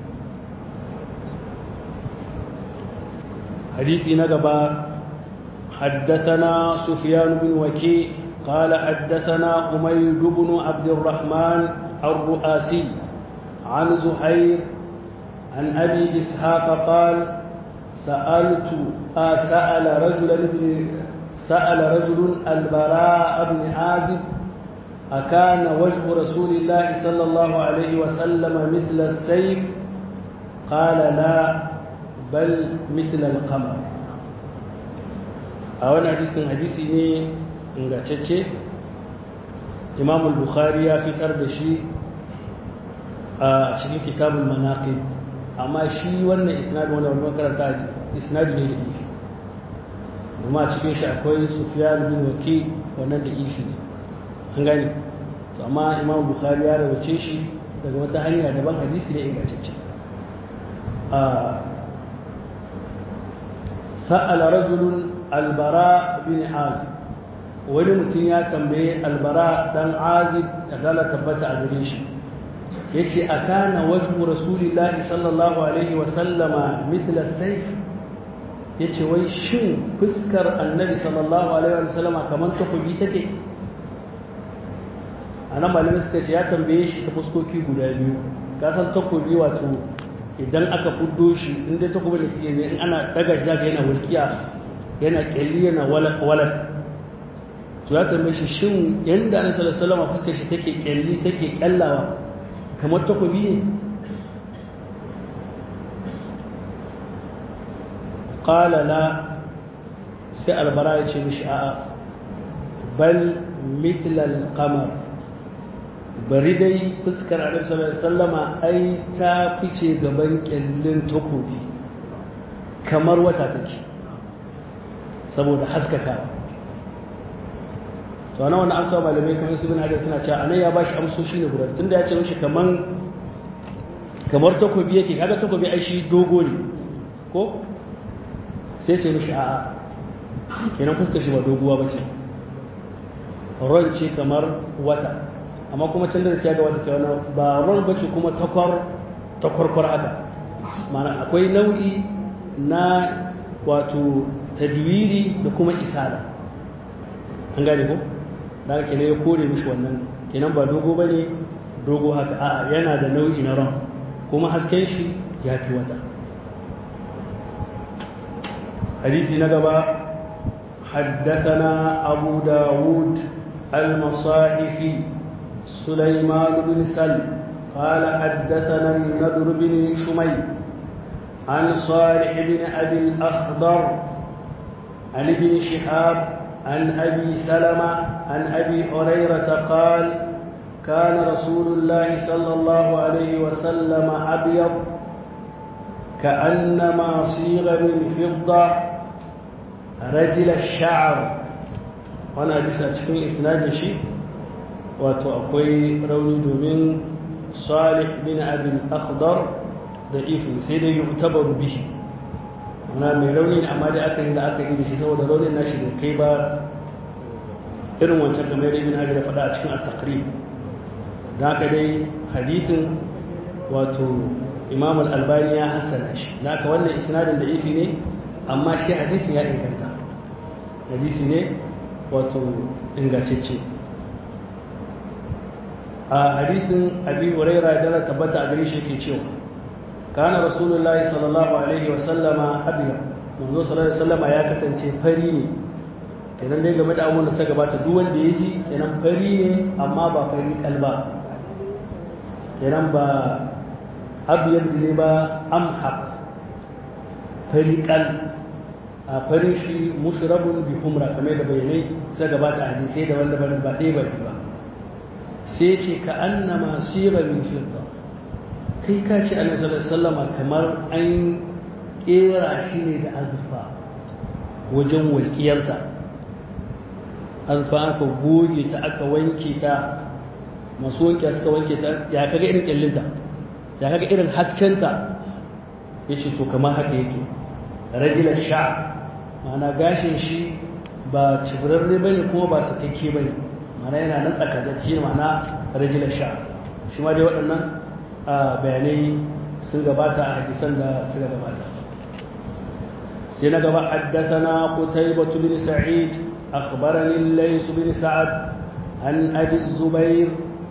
hadisi na gaba حدثنا سفيان بن وكيع قال حدثنا حميد بن عبد الرحمن الرؤاسي عن زهير عن أبي إسحاق قال سألت آه سأل رجل سأل رجل البراء بن عازب أكان وجه رسول الله صلى الله عليه وسلم مثل السيف قال لا بل مثل القمر a wani hadisin hadisi ne ingantacce imam bukhari ya fitar da shi a cikin kitabul manaqib amma shi wannan isnadi wanda wani makaranta isnadi ne da ifi kuma cikin shi akwai sufyan bin waki wannan da ifi ne an gani to amma imam bukhari ya rawace shi daga wata hanya daban hadisi ne ingantacce sa'ala rajulun albara bin azib wani mutum ya tambaye albara dan azib da dala tabbata a gare shi ya ce a kana wajhu rasulillahi sallallahu alaihi wasallama mitla saif ya ce wai shin fuskar annabi sallallahu alaihi wasallama kamar takobi take a nan malamai suka ce ya tambaye shi ta fuskoki guda biyu ka san takobi wato idan aka fuddo shi in dai takobi da ke ne in ana daga shi zaka yana walkiya yana kyalli yana walak to ya tambaye shi shin yanda annabi sallallahu alaihi wasallam fuskar shi take kyalli take kyallawa kamar takobi ne qala la sai albara ya ce mishi a'a bal mithlal qamar bari dai fuskar annabi sallallahu alaihi wasallama ai ta fice gaban kyallin takobi kamar wata take saboda haskakawa to ana wannan amsa malamai kamar su bin hadis suna cewa anan ya bashi amsoshi ne guda tunda ya ce mishi kaman kamar takobi yake kaga takobi ai shi dogo ne ko sai ce mishi a'a kenan fuskar shi ba doguwa ba ce ron ce kamar wata amma kuma can da siya ga wata ke wani ba ron ba ce kuma takwar takwarkwar haka mana akwai nau'i na wato tadwiri da kuma isala an gane ko da haka kenan ya kore mishi wannan kenan ba dogo ba ne dogo haka a'a yana da nau'i na ron kuma hasken shi ya fi wata hadisi na gaba حدثنا أبو داود المصاحفي سليمان بن سلم قال حدثنا النضر بن شمي عن صالح بن أبي الأخضر عن ابن شهاب عن أبي سلمة عن أبي هريرة قال كان رسول الله صلى الله عليه وسلم أبيض كأنما صيغ من فضة رجل الشعر وانا حديث a cikin isnadin shi wato akwai rauni domin salih bin abin akhdar da ifin sai dai yu'tabaru bihi ana mai rauni ne amma dai aka yi da aka yi da shi saboda raunin nashi da kai ba irin wancan da mai ibn hajar da faɗa a cikin at-taqrib da haka dai hadisin wato imam al-albani ya hassana shi da haka wannan isnadin da ifi ne amma shi hadisin ya inganta hadisi ne wato ingantacce a hadisin abi huraira da tabbata a gare shi yake cewa kana rasulullahi sallallahu alaihi wa sallama abiya manzo sallallahu alaihi wasallama ya kasance fari ne kenan dai game da abun da suka gabata duk wanda ya ji kenan fari ne amma ba fari kalba kenan ba abiyar ne ba amhaq fari kal a farin shi mushrabun bi humra kamar da bayanai sai gabata hadisai da wanda ba ɗaya ba ba sai ce ka annama sira min fidda kai ka ce annabi sallallahu alaihi wasallam kamar an kera shi ne da azurfa wajen walƙiyarta azurfa aka goge ta aka wanke ta masu wanke suka wanke ta ya kaga irin kyallinta ya kaga irin haskenta ya ce to kamar haka yake rajilar sha ma'ana gashin shi ba cibirarre ba ne kuma ba sakakke ba ne ma'ana yana nan tsakazaki ma'ana rajilar sha shi ma dai waɗannan bayanai sun gabata a hadisan da suka gabata sai na gaba haddathana qutaybah bin sa'id akhbarani lays bin sa'ad an abi zubair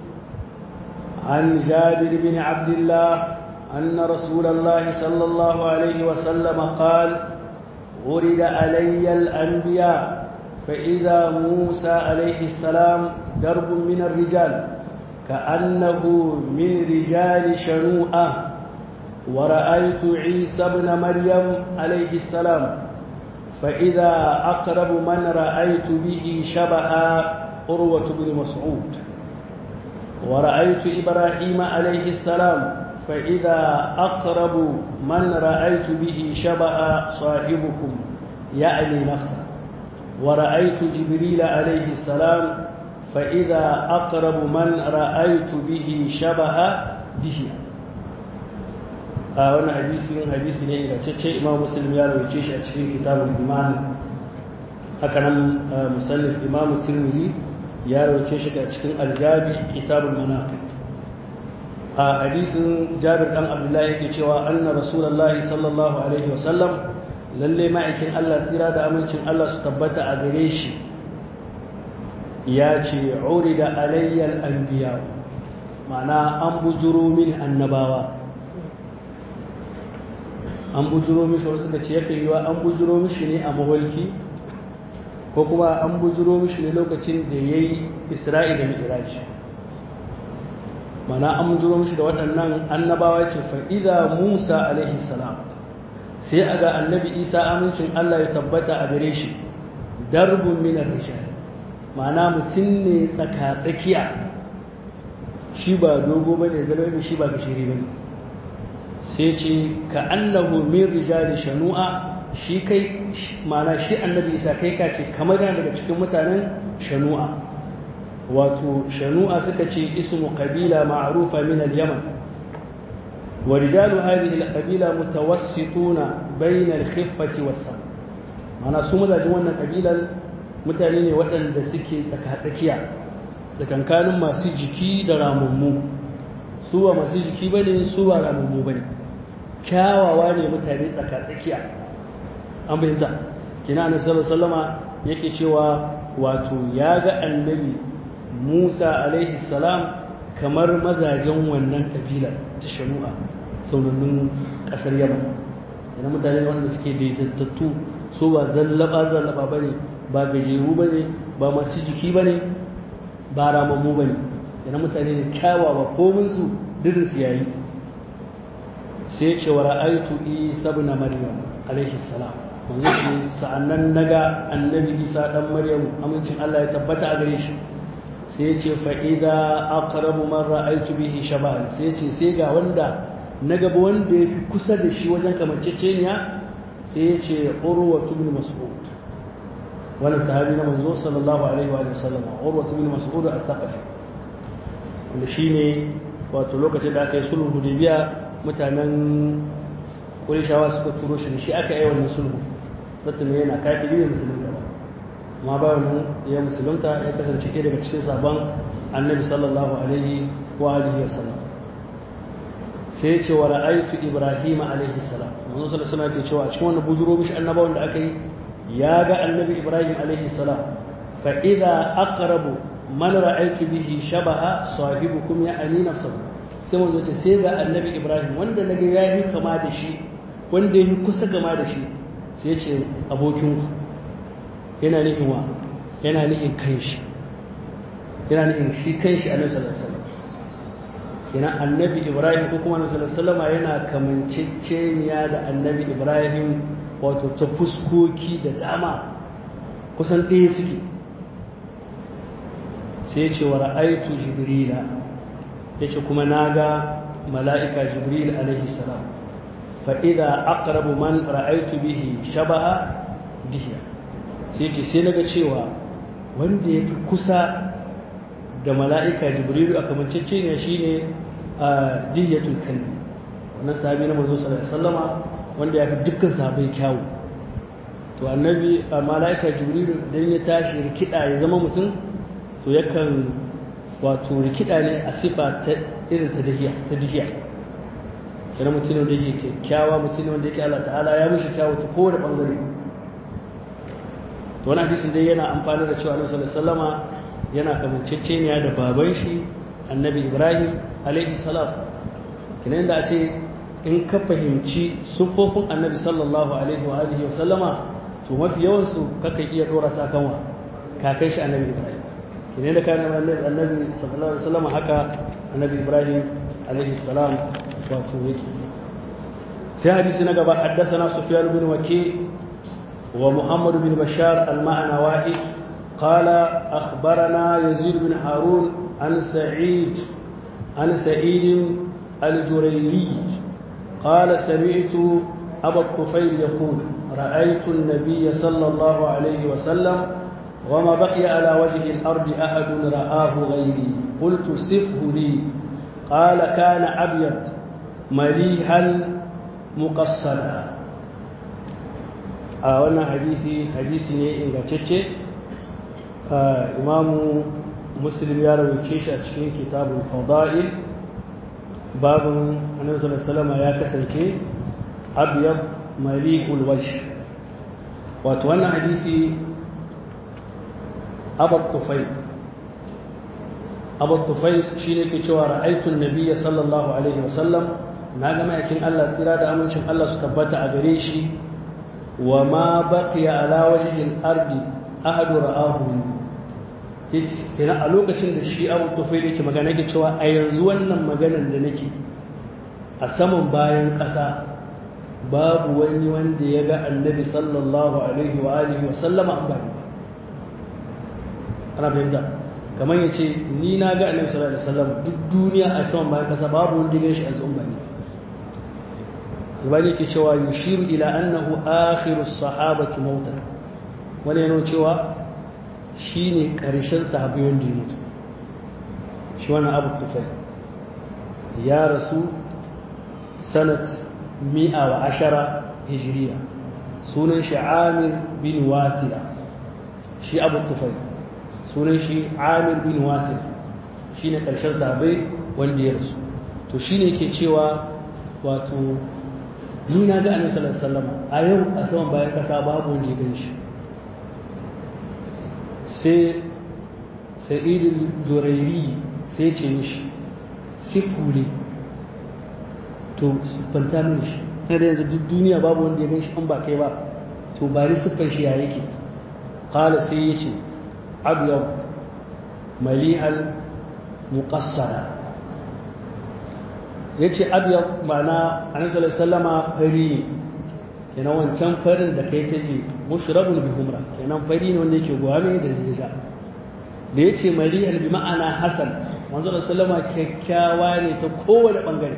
عن جابر بن عبد الله أن رسول الله صلى الله عليه وسلم قال ورد علي الأنبياء فإذا موسى عليه السلام درب من الرجال كأنه من رجال شنوءة ورأيت عيسى بن مريم عليه السلام فإذا أقرب من رأيت به شبه أروة بن مسعود ورأيت إبراهيم عليه السلام فإذا أقرب من رأيت به شبه صاحبكم يعني نفسه ورأيت جبريل عليه السلام فإذا أقرب من رأيت به شبه دهيا a wannan hadisi hadisi ne ingantacce imam muslim ya rawace shi a cikin kitabul iman haka nan musallif imam tirmidhi ya rawace shi a cikin aljabi kitabul manaqib a hadisin jabir dan abdullahi yake cewa anna rasulullahi sallallahu alaihi wasallam lalle ma'aikin Allah tsira da amincin Allah su tabbata a gare shi ya ce urida alayyal anbiya ma'ana an bujuro min annabawa an bujuro mishi wasu suka ce yakan yiwa an bujuro mishi ne a mawalki ko kuma an bujuro mishi ne lokacin da ya yi isra'i da mi'iraji mana an bujuro mishi da waɗannan annabawa ce fa'iza musa alaihi salam sai a ga annabi isa amincin allah ya tabbata a gare shi darbun minar rishari ma'ana mutum ne tsaka-tsakiya shi ba dogo ba ne zalwai shi ba gashiri ba ne sai ce ka annahu min rijali shanu'a shi kai ma'ana shi annabi isa kai ka ce kamar yana daga cikin mutanen shanu'a wato shanu'a suka ce ismu qabila ma'rufa min al-yaman wa rijalu hadhihi al-qabila mutawassituna bayna al-khiffati was-sam ma'ana su mazajin wannan kabilan mutane ne waɗanda suke tsakatsakiya da kankanin masu jiki da ramammu su ba masu jiki ba ne su ba ramammu ba ne kyawawa ne mutane tsakatsakiya an bayyanta kina na sallama yake cewa wato ya ga annabi musa alaihi salam kamar mazajen wannan kabilar ta shanu'a saunannin ƙasar yaman yana mutane wanda suke daidaitattu su ba zallaba zallaba ba ne ba gajeru ba ne ba masu jiki ba ne ba ramammu ba ne yana mutane ne kyawawa kominsu dirinsu ya yi sai ce wa ra'aitu isa na maryam alaihi salam wanzu shi sa'annan naga annabi isa dan maryam amincin allah ya tabbata a gare shi sai ce fa'ida aqrabu man ra'aitu bihi shabahan sai ce sai ga wanda na gaba wanda ya fi kusa da shi wajen kamanceceniya sai ya ce urwatu bin mas'ud wani sahabi na manzo sallallahu alaihi wa sallam urwatu bin mas'ud al-thaqafi wanda shine wato lokacin da aka yi sulhu hudaybiya mutanen qurayshawa suka turo shi shi aka yi wannan sulhu sattu ne yana kafiri ne musulunta ba amma ba wannan ya musulunta ya kasance ɗaya daga cikin sabon annabi sallallahu alaihi wa alihi wa sallam sai ce wa ra'aytu ibrahim alaihi salam manzo sallallahu alaihi wasallam ke cewa a cikin wannan bujuro mishi annabawan da aka yi ya ga annabi ibrahim alaihi salam fa idza aqrabu man ra'aytu bihi shabaha sahibukum ya ani nafsuhu sai manzo ce sai ga annabi ibrahim wanda naga yayi kama da shi wanda yayi kusa kama da shi sai ce abokin ku yana nihin wa yana nihin kanshi yana nihin shi kanshi annabi sallallahu alaihi wasallam kenan annabi ibrahim ko kuma nabi sallama yana kamanceceniya da annabi ibrahim wato ta fuskoki da dama kusan ɗaya suke sai ce wa ra'aitu jibrila yace kuma naga mala'ika jibril alaihi salam fa idza aqrabu man ra'aitu bihi shabaha dihiya sai ce sai naga cewa wanda yafi kusa da mala'ika jibrilu a kamanceceniya shine a dihiyatul kalbi wannan sahabi na manzo sallallahu alaihi wasallama wanda ya fi dukkan sahabai kyawu to annabi mala'ika jibrilu dan ya tashi rikida ya zama mutum to yakan wato rikida ne a sifa ta irin ta dihiya ta dihiya kana mutum ne wanda yake kyakkyawa mutum ne wanda yake Allah ta'ala ya mishi kyawu ta kowane bangare to wannan hadisin dai yana amfani da cewa Annabi sallallahu alaihi wasallama yana kamanceceniya da baban shi Annabi Ibrahim alaihi salam kinan da a ce in ka fahimci sufofin Annabi sallallahu alaihi wa alihi wa sallama to mafi yawan su kakan iya dora sakanwa kakai shi Annabi Ibrahim kinan da kana Annabi sallallahu alaihi wa sallama haka Annabi Ibrahim alaihi salam wato yake sai hadisi na gaba haddathana Sufyan bin Waki ومحمد بن بشار المعنى واحد قال أخبرنا يزيد بن هارون عن سعيد عن سعيد الجريلي قال سمعت أبا الطفيل يقول رأيت النبي صلى الله عليه وسلم وما بقي على وجه الأرض أحد رآه غيري قلت صفه لي قال كان أبيض مليحا مقصدا a wannan hadisi hadisi ne ingantacce imamu muslim ya rawaice shi a cikin kitabun fada'il babin annabi sallallahu ya kasance abyab mali'ul wajh wato wannan hadisi abat tufai abu tufai shi ne ke cewa ra'aitun nabiya sallallahu alaihi wasallam na ga ma'aikin Allah tsira da amincin Allah su tabbata a gare shi wa ma baqiya ala wajhil ardi ahadu ra'ahu yace kenan a lokacin da shi abu tufai yake magana yake cewa a yanzu wannan maganar da nake a saman bayan ƙasa babu wani wanda ya ga annabi sallallahu alaihi wa alihi wa sallama an bani ana fahimta kamar ya ce ni na ga annabi sallallahu alaihi wasallam duk duniya a saman bayan kasa babu wanda ya shi a zuwan bani albani ke cewa yushiru ila annahu akhiru sahabati mautan wani yana cewa shine karshen sahabi wanda ya mutu shi wannan abu tufai ya rasu sanat mi'a wa ashara hijiriya sunan shi amir bin wasila shi abu tufai sunan shi amir bin wasila shi ne ƙarshen zabe wanda ya rasu to shi ne ke cewa wato ni na ga annabi sallallahu alaihi wasallam a yau a saman bayan kasa babu wanda ya gan shi sai sa'idul jurairi sai ce mishi sifuli to siffanta mini shi na da yanzu duk duniya babu wanda ya gan shi an ba kai ba to ba ni siffar shi ya yake kala sai ya ce abiyar malihal muƙassara ya ce abiyar mana anisalar sallama fari ne kenan wancan farin da kai ta ce mushrabun bi humra kenan fari ne wanda yake gwame da jija da ya ce malihal bi ma'ana hasan wanzu da sallama kyakkyawa ne ta kowane ɓangare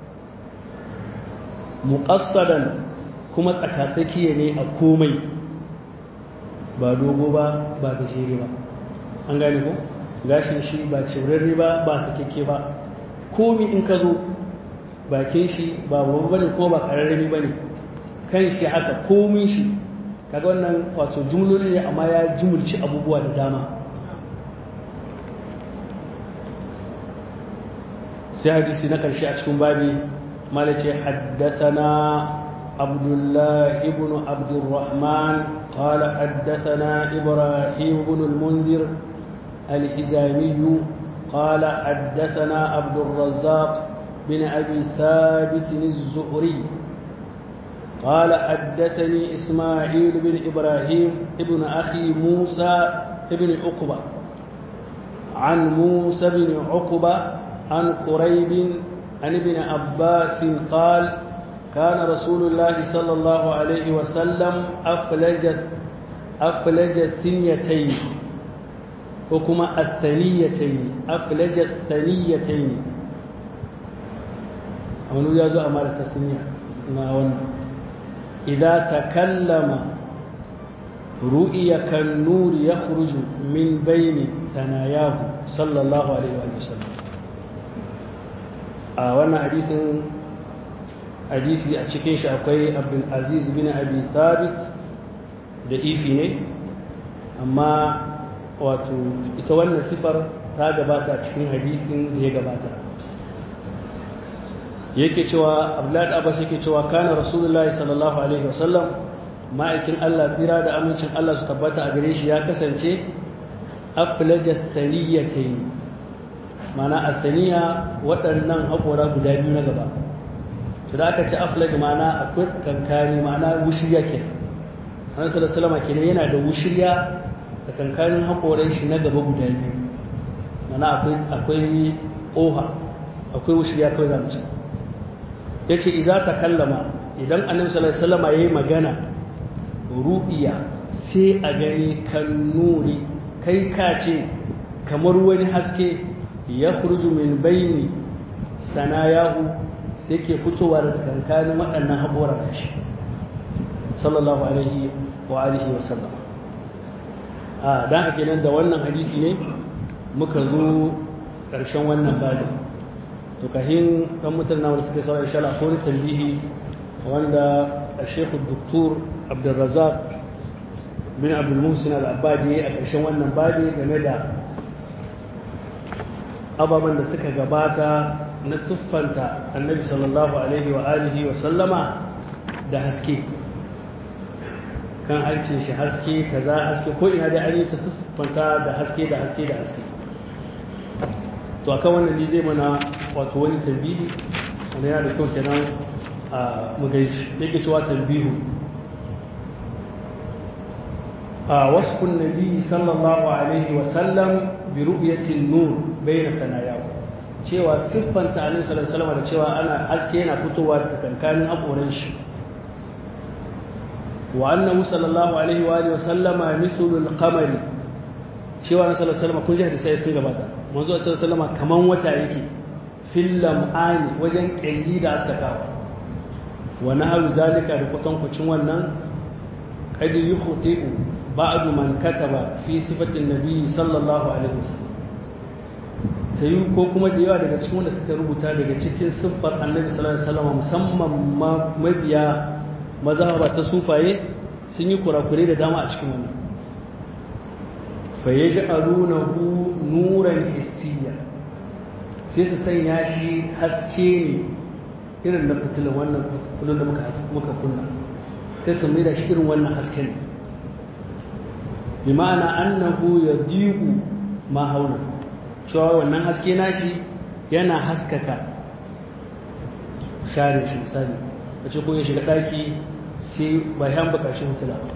muƙassadan kuma tsakatsakiya ne a komai ba dogo ba ba gajere ba an gane ko gashin shi ba cirarri ba ba sakekke ba komi in ka zo bakin shi ba babu bane ko ba ƙararrami ba ne kan shi haka komi shi kaga wannan wato jumloli ne amma ya jumulci abubuwa da dama sai hadisi na ƙarshe a cikin babi مالك حدثنا عبد الله بن عبد الرحمن قال حدثنا إبراهيم بن المنذر الحزامي قال حدثنا عبد الرزاق بن أبي ثابت الزهري قال حدثني إسماعيل بن إبراهيم ابن أخي موسى بن عقبة عن موسى بن عقبة عن قريب عن ابن عباس قال كان رسول الله صلى الله عليه وسلم أفلج أفلج الثنيتين وكما الثنيتين أفلج الثنيتين أولو يازو أمارة الثنية إذا تكلم رؤيا كالنور يخرج من بين ثناياه صلى الله عليه وسلم a wannan hadisin hadisi a cikin shi akwai abdul aziz bin abi thabit da ifi ne amma wato ita wannan sifar ta gabata a cikin hadisin da ya gabata yake cewa abdullahi abbas yake cewa kana rasulullahi sallallahu alaihi wasallam ma'aikin Allah tsira da amincin Allah su tabbata a gare shi ya kasance aflajat thaniyatayn mana athaniya waɗannan haƙora guda biyu na gaba to da aka ce aflaj mana akwai kankani mana wushirya ke annabi sallallahu alaihi wasallam yana da wushirya da kankanin haƙoran shi na gaba guda biyu mana akwai akwai oha akwai wushirya kawai zamu ce yace idza takallama idan annabi sallallahu alaihi wasallam yayi magana ru'iya sai a gani kan nuri kai ka ce kamar wani haske ya kurzu min bayni sanayahu sai ke fitowa da tsakankanin waɗannan haɓora da shi sallallahu alaihi wa alihi wa sallam a dan haka nan da wannan hadisi ne muka zo ƙarshen wannan bada to kahin ɗan mutane na wanda suka sauran insha ko tambihi wanda Sheikh Dr. Abdulrazak bin Abdul Muhsin Al-Abbadi a ƙarshen wannan badi game da ababen da suka gabata na siffanta annabi sallallahu alaihi wa alihi wa sallama da haske kan harcin shi haske kaza haske ko ina da an yi ta siffanta da haske da haske da haske to akan wannan ne zai mana wato wani tambihi wanda yana da kyau kenan a mugaishi yake cewa tambihu a wasfun nabi sallallahu alaihi wasallam bi ru'yatin nur bayna sanayahu cewa siffanta alaihi sallallahu da cewa ana haske yana fitowa daga kankanin hakoran shi wa annahu sallallahu alaihi wa alihi wasallama mislul qamari cewa na sallallahu alaihi kun ji hadisi sun gabata manzo sallallahu alaihi kaman wata yake fil lam'ani wajen kyalli da askakawa wa naharu zalika da kwatankwacin wannan qad yukhti'u ba'du man kataba fi sifatin nabi sallallahu alaihi wasallam sai ko kuma da yawa daga cikin wanda suka rubuta daga cikin siffar annabi sallallahu alaihi wasallam musamman mabiya mazhaba ta sufaye sun yi kurakure da dama a cikin wannan fa yaj'alunahu nuran hissiya sai su sanya shi haske ne irin na fitilan wannan kullun da muka muka kunna sai su mai da shi irin wannan hasken ne bi ma'ana annahu yadiqu ma haula cewa wannan haske nashi yana haskaka share shi misali a ce ko ya shiga daki sai bayan bukaci hutula ba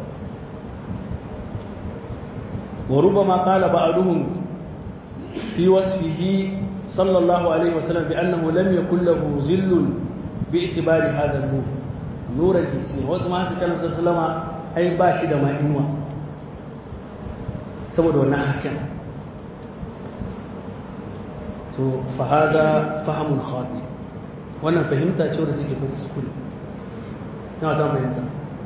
wa rubama qala ba'duhum fi wasfihi sallallahu alaihi wasallam bi annahu lam yakul lahu zillun bi itibari hadha an-nur nur al-hissi wasu ma su kana sallama ai ba shi da ma'inuwa saboda wannan hasken to fa hada fahamun khati wannan fahimta ce wadda take ta kuskure ina ta fahimta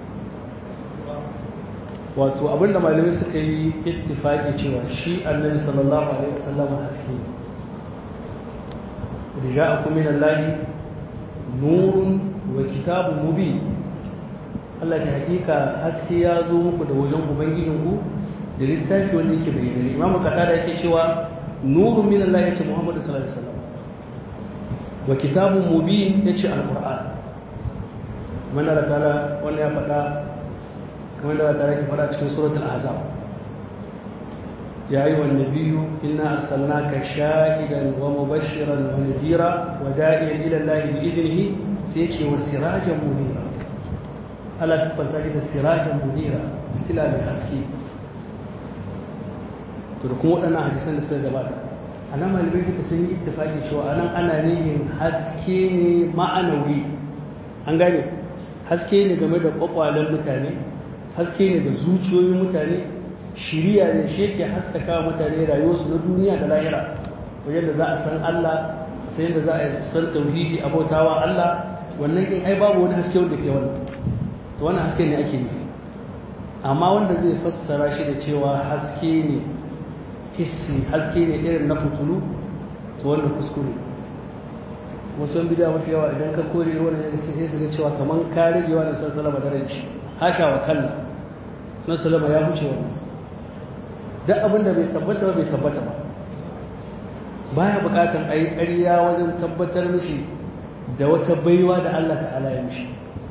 wato abinda malamai suka yi ittifaki cewa shi annabi sallallahu alaihi wasallam haske ne ja'akum min allahi nurun wa kitabun mubin Allah ta hakika haske ya zo muku da wajen ubangijinku da littafi wanda yake bayyana imam qatada yake cewa nurun min Allah yace Muhammadu sallallahu alaihi wasallam wa kitabun mubin yace alquran mana da ta'ala wannan ya faɗa kamar da ta'ala ke faɗa cikin suratul ahzab ya ayyuha an-nabiyyu inna arsalnaka shahidan wa mubashiran wa nadhira wa da'iyan ila Allah bi idnihi sai yace wa sirajan munira Allah subhanahu da sirajan munira fitila mai haske to da kuma waɗannan hadisan da suka gabata a nan malamai duka sun yi ittifaki cewa a nan ana nihin haske ne ma'anawi an gane haske ne game da kwakwalen mutane haske ne da zuciyoyin mutane shiriya ne shi yake haskaka mutane rayuwarsu na duniya da lahira wajen da za a san Allah sai da za a san tauhidi abautawa Allah wannan kin ai babu wani haske wanda ke wannan to wannan haske ne ake nufi amma wanda zai fassara shi da cewa haske ne hissi haske ne irin na fitulu to wannan kuskure wasu yan bidiya mafi yawa idan ka kore wani ya sai su ga cewa kamar ka rage wani san salama da ranci hasha wa kalla na salama ya huce wannan duk abin da bai tabbata ba bai tabbata ba baya bukatan a yi ƙarya wajen tabbatar mishi da wata baiwa da Allah ta'ala ya mishi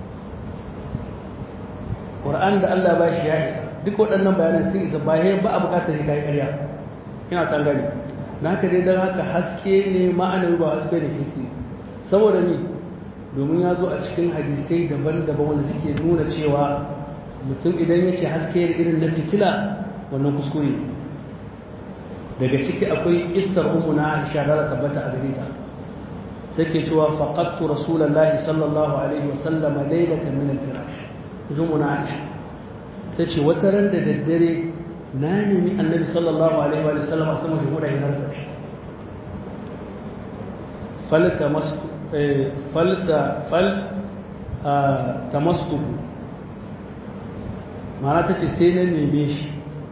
Qur'an da Allah ba shi ya isa duk waɗannan bayanan sun isa ba ba a bukatar shi kai ƙarya ina san gani na haka dai don haka haske ne ma'anar ba haske da hissi saboda ni domin ya zo a cikin hadisai daban-daban wanda suke nuna cewa mutum idan yake haske da irin na fitila wannan kuskure daga ciki akwai kissar ummu na Aisha da tabbata a gare ta take cewa faqattu rasulullahi sallallahu alaihi wasallam laylatan min al-firash ummu na Aisha tace wata ran da daddare na nemi annabi sallallahu alaihi wa sallam a sama shi huda ya rasa shi falta mastu falta fal tamastuhu ma'ana ta ce sai na neme shi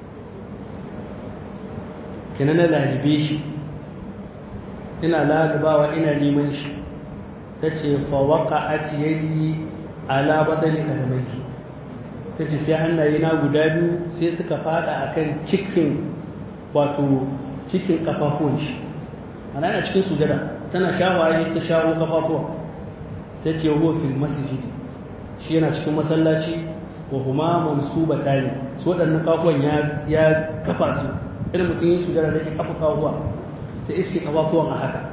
kina na lalibe shi ina lalibawa ina neman shi ta ce fawaka a ciyayi ala badali kadamai ta ce sai hannaye na guda biyu sai suka fada akan cikin wato cikin kafafuwan shi ana yana cikin sujada tana shawaye ta shawo kafafuwa ta ce huwa fil masjidi shi yana cikin masallaci wa huma mansubata ne su waɗannan kafuwan ya kafa su irin mutum yin sujada da ke kafa kafuwa ta iske kafafuwan a haka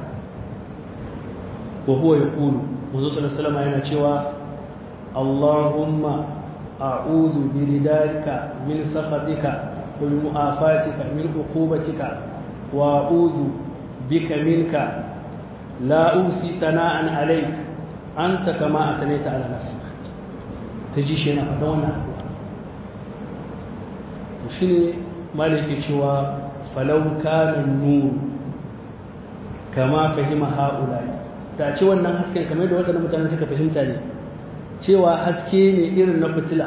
wa huwa yaqulu manzo sallallahu alaihi yana cewa Allahumma a'udhu bi ridalika min sakhatika wa min mu'afatika min uqubatika wa a'udhu bika minka la usi sana'an alayk anta kama athnayta ala nafsik taji shi yana faɗa wannan addu'a to shine maliki cewa falau kana nur kama fahima haulai da ce wannan hasken kamar da waɗannan mutane suka fahimta ne cewa haske ne irin na fitila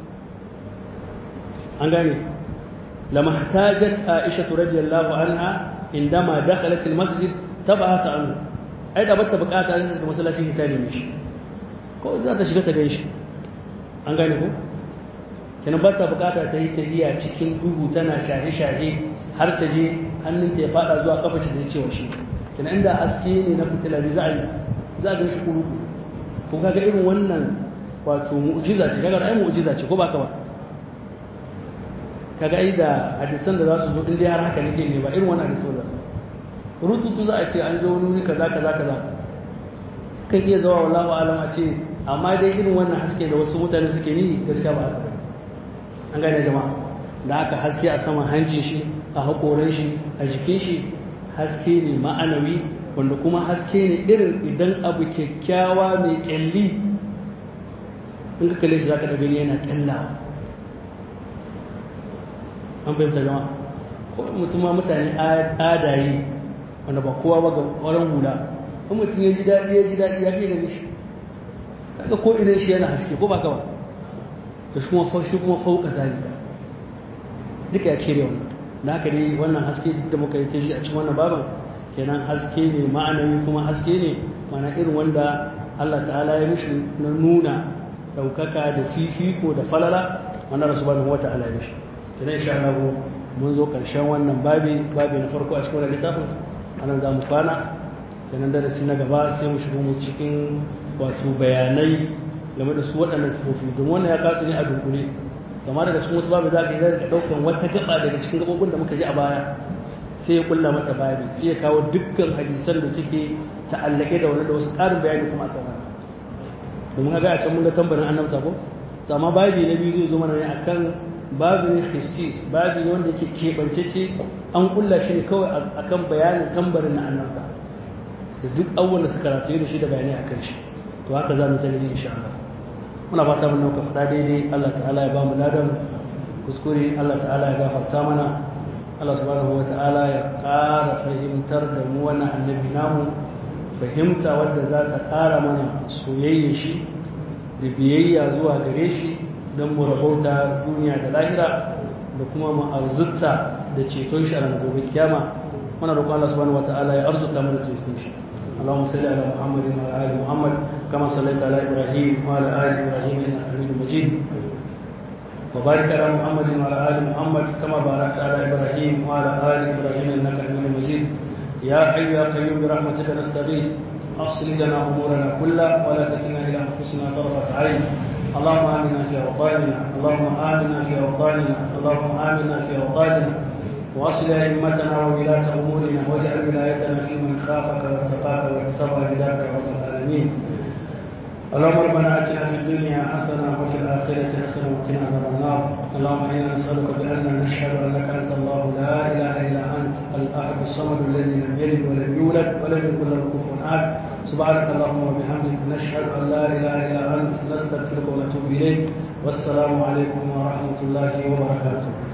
an gane lama htajat aisha radiyallahu anha indama dakhalat almasjid tabata anhu ai da bata bukata sai suka masallacin hita ne mishi ko za ta shiga ta ganshi an gane ko kenan bata bukata ta yi tahiya cikin duhu tana shahe-shahe har ta je hannunta ya fada zuwa kafa shi da cewa shi kenan inda haske ne na fitila ne za a yi za a gan shi kuru ko kaga irin wannan wato mu'jiza ce kaga ai mu'jiza ce ko ba ka ba kaga ai da hadisan da za su zo inda har haka nake ne ba irin wannan hadisan da rututu za a ce an je wani wuri kaza kaza kaza kan iya zawa wallahu alam a ce amma dai irin wannan haske da wasu mutane suke ni gaskiya ba haka ba an gane jama'a da aka haske a saman hancin shi a haƙoran shi a jikin shi haske ne ma'anawi wanda kuma haske ne irin idan abu kyakkyawa mai kyalli in ka kalle shi za ka da gani yana kyallawa an fahimta jama'a ko mutum ma mutane adayi wanda ba kowa ba ga ƙwaron hula in mutum ya ji daɗi ya ji daɗi ya fi gani shi kaga ko idan shi yana haske ko ba ka ba da shi kuma fauka zalika duka ya cire wannan da haka ne wannan haske duk da muka yi ta shi a cikin wannan babin kenan haske ne ma'anawi kuma haske ne mana irin wanda Allah ta'ala ya mishi na nuna daukaka da fifiko da falala wannan rasu ba wata ala ya mishi kenan insha Allah mun zo karshen wannan babi babi na farko a cikin wannan littafin anan za mu kwana kenan darasi na gaba sai mu shiga mu cikin wato bayanai game da su waɗannan sifofi domin wannan ya kasu ne a dunkule kamar daga cikin wasu babu za ka yi zai ɗaukan wata gaba daga cikin gabobin da muka ji a baya sai ya kulla mata babi sai ya kawo dukkan hadisan da suke ta'allake da wani da wasu ƙarin bayani kuma akan wani domin haka a can mun ga tambarin annabta ko to amma babi na biyu zai zo mana ne akan babu ne hissis babi ne wanda yake keɓancece an kulla shi ne kawai akan bayanin tambarin na annabta da duk abubuwan da suka rataye da shi da bayanai akan shi to haka za mu ta gani insha Allah muna fata mun nauka faɗa daidai Allah ta'ala ya ba mu ladan kuskure Allah ta'ala ya gafarta mana Allah subhanahu wa ta'ala ya ƙara fahimtar da mu wannan annabi namu fahimta wadda za ta ƙara mana soyayya shi da biyayya zuwa gare shi don mu rabauta duniya da lahira da kuma mu arzuta da ceton shi a ranar gobe kiyama muna roƙon Allah subhanahu wa ta'ala ya arzuta mu da ceton shi اللهم صل على محمد وعلى ال محمد كما صليت على ابراهيم وعلى ال ابراهيم انك حميد مجيد وبارك على محمد وعلى ال محمد كما باركت على ابراهيم وعلى ال ابراهيم انك حميد مجيد يا حي يا قيوم برحمتك نستغيث اصلح لنا امورنا كلها ولا تكلنا الى انفسنا طرفه عين اللهم امنا في اوطاننا اللهم امنا في اوطاننا اللهم امنا في اوطاننا واصل ائمتنا وولاة امورنا واجعل ولايتنا في من خافك واتقاك واتبع هداك يا رب العالمين اللهم ربنا اتنا في الدنيا حسنه وفي الاخره حسنه وقنا عذاب النار اللهم انا نسالك بان نشهد انك انت الله لا اله الا انت الاحد الصمد الذي لم يلد ولم يولد ولم يكن له كفوا احد سبحانك اللهم وبحمدك نشهد ان لا اله الا انت نستغفرك ونتوب اليك والسلام عليكم ورحمه الله وبركاته